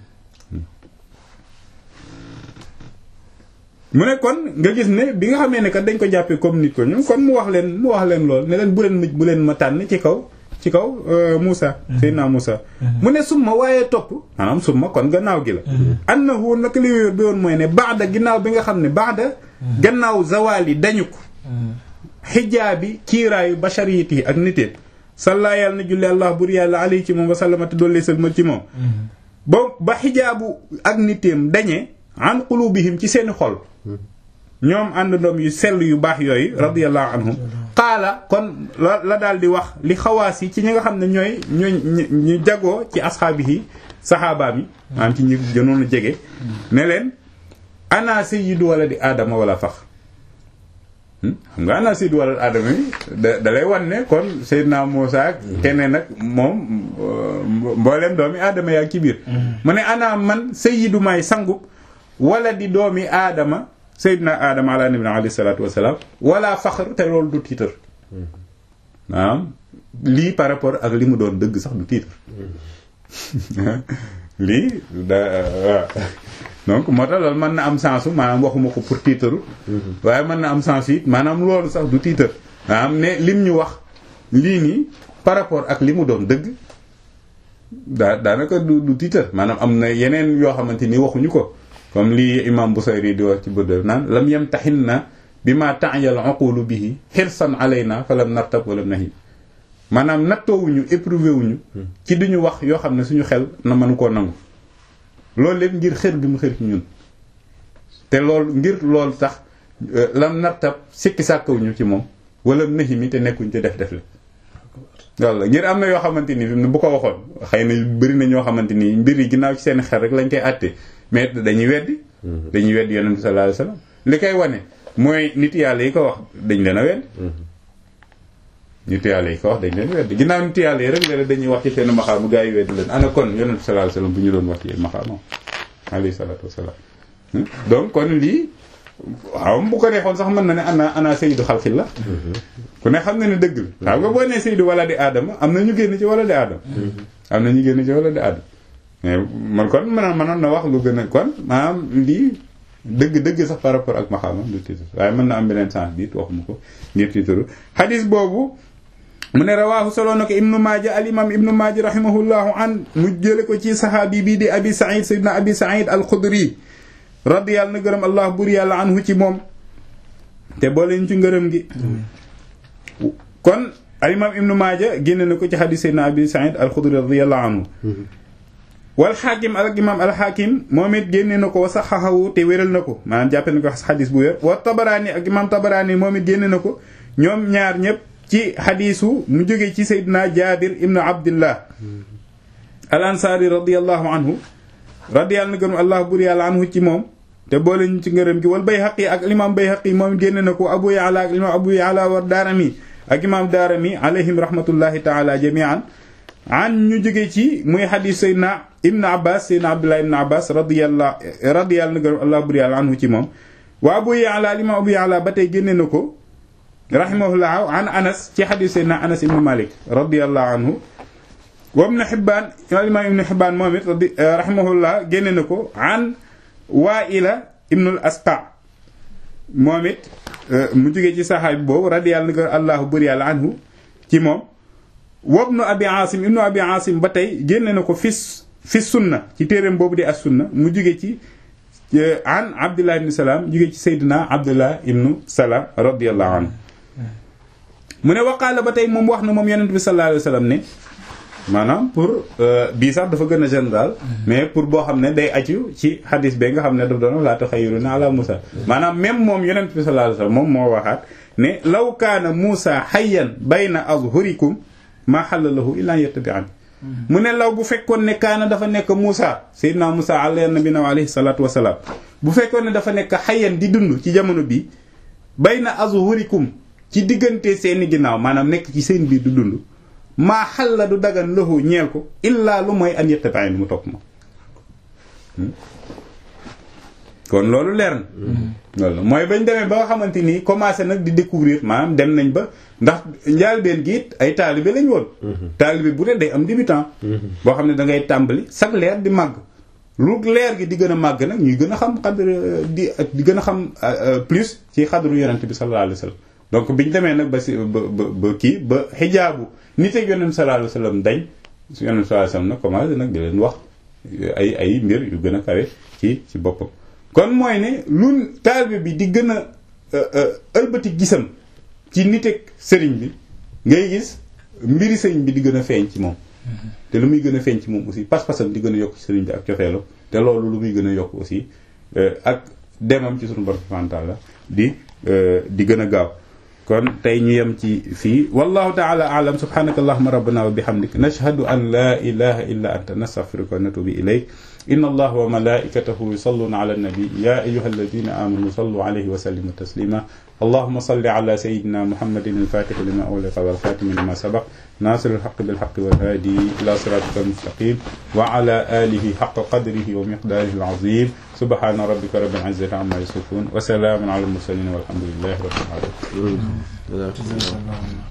mu ne kon nga gis ne bi nga xamee ne kat dañ ko jàppee comme nit ko ñun kon mu wax leen mu wax leen lool ne leen bu leen bu leen ma tànn ci kaw ci kaw Moussa Seydina Moussa mu ne summa waaye topp maanaam summa kon gannaaw gi la annahu nag li wér bi woon mooy ne baada ginnaaw bi nga xam ne baada gannaaw zawaal yi dañu ko xijaabi kiiraayu bashariyati yi ak niteet salla yàlla na julli allah bur yàlla alayhi ci moom wa sallamate doollee salma ci moom ba ba xijaabu ak niteem dañee an qulubihim ci seeni xol ñoom àndandoom yu sell yu baax yooyu radiyallahu anhum qaala kon la la daal di wax li xawaas yi ci ñi nga xam ne ñooy ñooy ñu jagoo ci asxaabi yi saxaabaam yi maanaam ci ñi gënoon a jege ne leen ana sayyidu wala di aadama wala fax xam nga ana sayyidu walad aadama yi da da lay wan ne kon Seydina Muusa ak keneen nag moom mboolem doomi aadama yaa ci biir mu ne ana man sayyidu may sangu wala di doomi aadama Seydina aadama ala nabina alayhi salaatu wasalaam wala faxar te loolu du tiitar maanaam lii par rapport ak li mu doon dëgg sax du tiitar lii da waaw donc moo tax loolu mën na am sensu maanaam waxuma ko pour tiitaru waaye mën na am sensu it maanaam loolu sax du tiitar maanaam ne lim ñu wax lii nii par rapport ak li mu doon dëgg daa daanaka du du tiitar maanaam am na yeneen yoo xamante ni waxuñu ko comme lii imam Busayri di wax ci bëddal naan lam yem taxin na bi ma ta'yal uqulu bihi xirsan alayna fa lam nartab wala nahi maanaam nattoowuñu éprouvé wuñu ci duñu wax yoo xam ne suñu xel na mënu koo nangu loolu lépp ngir xër bi mu xër ci ñun te loolu ngir loolu tax lam nartab sikki sàkkawuñu ci moom wala nahi mi te nekkuñ te def def la walla ngir am na yoo xamante ni bu ko waxoon xëy na bëri na ñoo xamante ni mbir yi ginnaaw ci seen xel rek lañ koy àtte mais dañuy weddi dañuy weddi yonent bi sallallahu alayhi wasallam li koy wane mooy nit yàlla yi ko wax dañ leen a weddi nit yàlla yi ko wax dañ leen weddi ginnaaw nit yàlla yi rek léeg dañuy wax ci seen maxaamu gaa yi weddi leen ana kon yonent bi sallallahu alayhi wasallam bu ñu doon wax ci maxaamam alayhi salaatu wasalaam donc kon lii waaw bu ko neexoon sax mën na ne ana ana sayyidu xalqillah ku ne xam na ne dëgg la xam nga boo nee sayyidu wala di aadama am na ñu génn ci wala di aadama am na ñu génn ci wala di aadama mais man kon mën mënoon na wax lu gën a kon maanaam lii dëgg-dëgg sax par rapport ak maxaama du titre waaye mën na am beneen sens biit waxuma ko ngir titre xadis boobu mu ne rawaahu solo na ko ibnu maaja al imam ibnu maaja rahimahullahu an mu jële ko ci sahaabi bii di abi said sayyidina abi said al xudri radiyallahu na gërëm allah bur yàlla anhu ci moom te booleen ci ngërëm gi kon al imam ibnu maaja génne na ko ci xadis sayyidina abi said al xudri radiyallahu anhu wal xaakim al imam al xaakim moom it génne na ko wa saxaxawu te wéral na ko maanaam jàppe na ko xadis bu wér wa tabaraani ak imam tabaraani moom it génne na ko ñoom ñaar ñëpp ci xadisu mu jóge ci saydina jabir ibnu abdillah al ansaari radiallahu anhu radiyallahu na gërëm allah bur yàlla anhu ci moom te boole ñu ci ngërëm gi wal bayhaqi ak imam bayhaqi moom it génne na ko abu yaala ak imam abu yaala war daarami ak imam daarami alayhim rahmatullahi taala jamian an ñu jóge ci muy xadis saydna ibn abbas saydna abdullah ibn abbas radiyallahu radiyallahu na gërëm allah bur yàlla anhu ci moom wa abu yaala al imam abu yaala ba tey génne na ko rahimahullah an anas ci xadis saydna anas ibn malik radiyallahu anhu wa ibn hibbaan imam ibn hibbaan moom it rahimahullah génne na ko an waa'ila ibnul asqa moom it mu jóge ci saxaabi boobu radiyallahu na gërëm allah bur yàlla anhu ci moom wabnu abi asim ibnu abi asim ba tey génne na ko fi fi sunna ci téeréem boobu di as sunna mu jóge ci an abdullah ibnu salaam jóge ci seydina abdullah ibnu salaam radiallahu anhu mu ne waqaala ba tey moom wax na moom yonent bi sallallahu alayhi wa sallam ne maanaam pour bii sax dafa gën a général mais pour boo xam ne day aju ci xadis be nga xam ne daf doon laa taxayyuruna ala Musa maanaam même moom yonent bi sallallahu alayhi wa sallam moom moo waxaat ne law kaana Musa hayyan bayna azhurikum maa xalla lahu illaa yattabi'an mu ne law bu fekkoon ne kaana dafa nekk Moussa Seydina Moussa alayhi nabina wa alayhi salaatu wasalaam bu fekkoon ne dafa nekk xayyan di dund ci jamono bi bayna azhurikum ci diggante seeni ginnaaw maanaam nekk ci seen biir du dund maa xalla du dagan lahu ñeel ko illaa lu mooy an yattabi'an mu topp ma kon loolu leer na loolu mooy bañ demee ba nga xamante ni commencé nag di découvrir maanaam dem nañ ba ndax njaalbeen gi it ay taalibe lañ woon taalibe bu ne day am débutant boo xam ne da ngay tàmbali chaque leer di màgg lu leer gi di gën a màgg nag ñuy gën a xam xadr di di gën a xam plus ci xadru yonent bi sallallahu alayhi wa sallam donc biñ demee nag ba si ba ba ba kii ba xijaabu nit ak yonent sallallahu alayhi wa sallam dañ su yonent sallallahu alayhi wa sallam nag commencé nag di leen wax ay ay mbir yu gën a kawe ci ci boppam kon mooy ne lu taalibe bi di gën a ëlbati gisam ci nit ak sëriñ bi ngay gis mbiri sëriñ bi di gën a feeñ ci moom te lu muy gën a feeñ ci moom aussi pas-pasam di gën a yokk ci sëriñ bi ak cofeelu te loolu lu muy gën a yokk aussi ak demam ci sunu borom subhanahu wa ta'ala di di gën a gaaw kon tey ñu yem ci fii wallahu ta'ala a'lam subhanaka allahumma rabbana wa bihamdik nashhadu an la ilaha illa anta nastaghfiruka wa natubu ilayk inna allaha wa malaikatahu yusalluna ala an-nabi ya ayyuhalladhina amanu sallu alayhi wa sallimu taslima اللهم صل على سيدنا محمد الفاتح لما أغلق والخاتم لما سبق ناصر الحق بالحق والهادي إلى صراطك المستقيم وعلى آله حق قدره ومقداره العظيم سبحان ربك رب العزة عما يصفون وسلام على المرسلين والحمد لله رب العالمين جزاك الله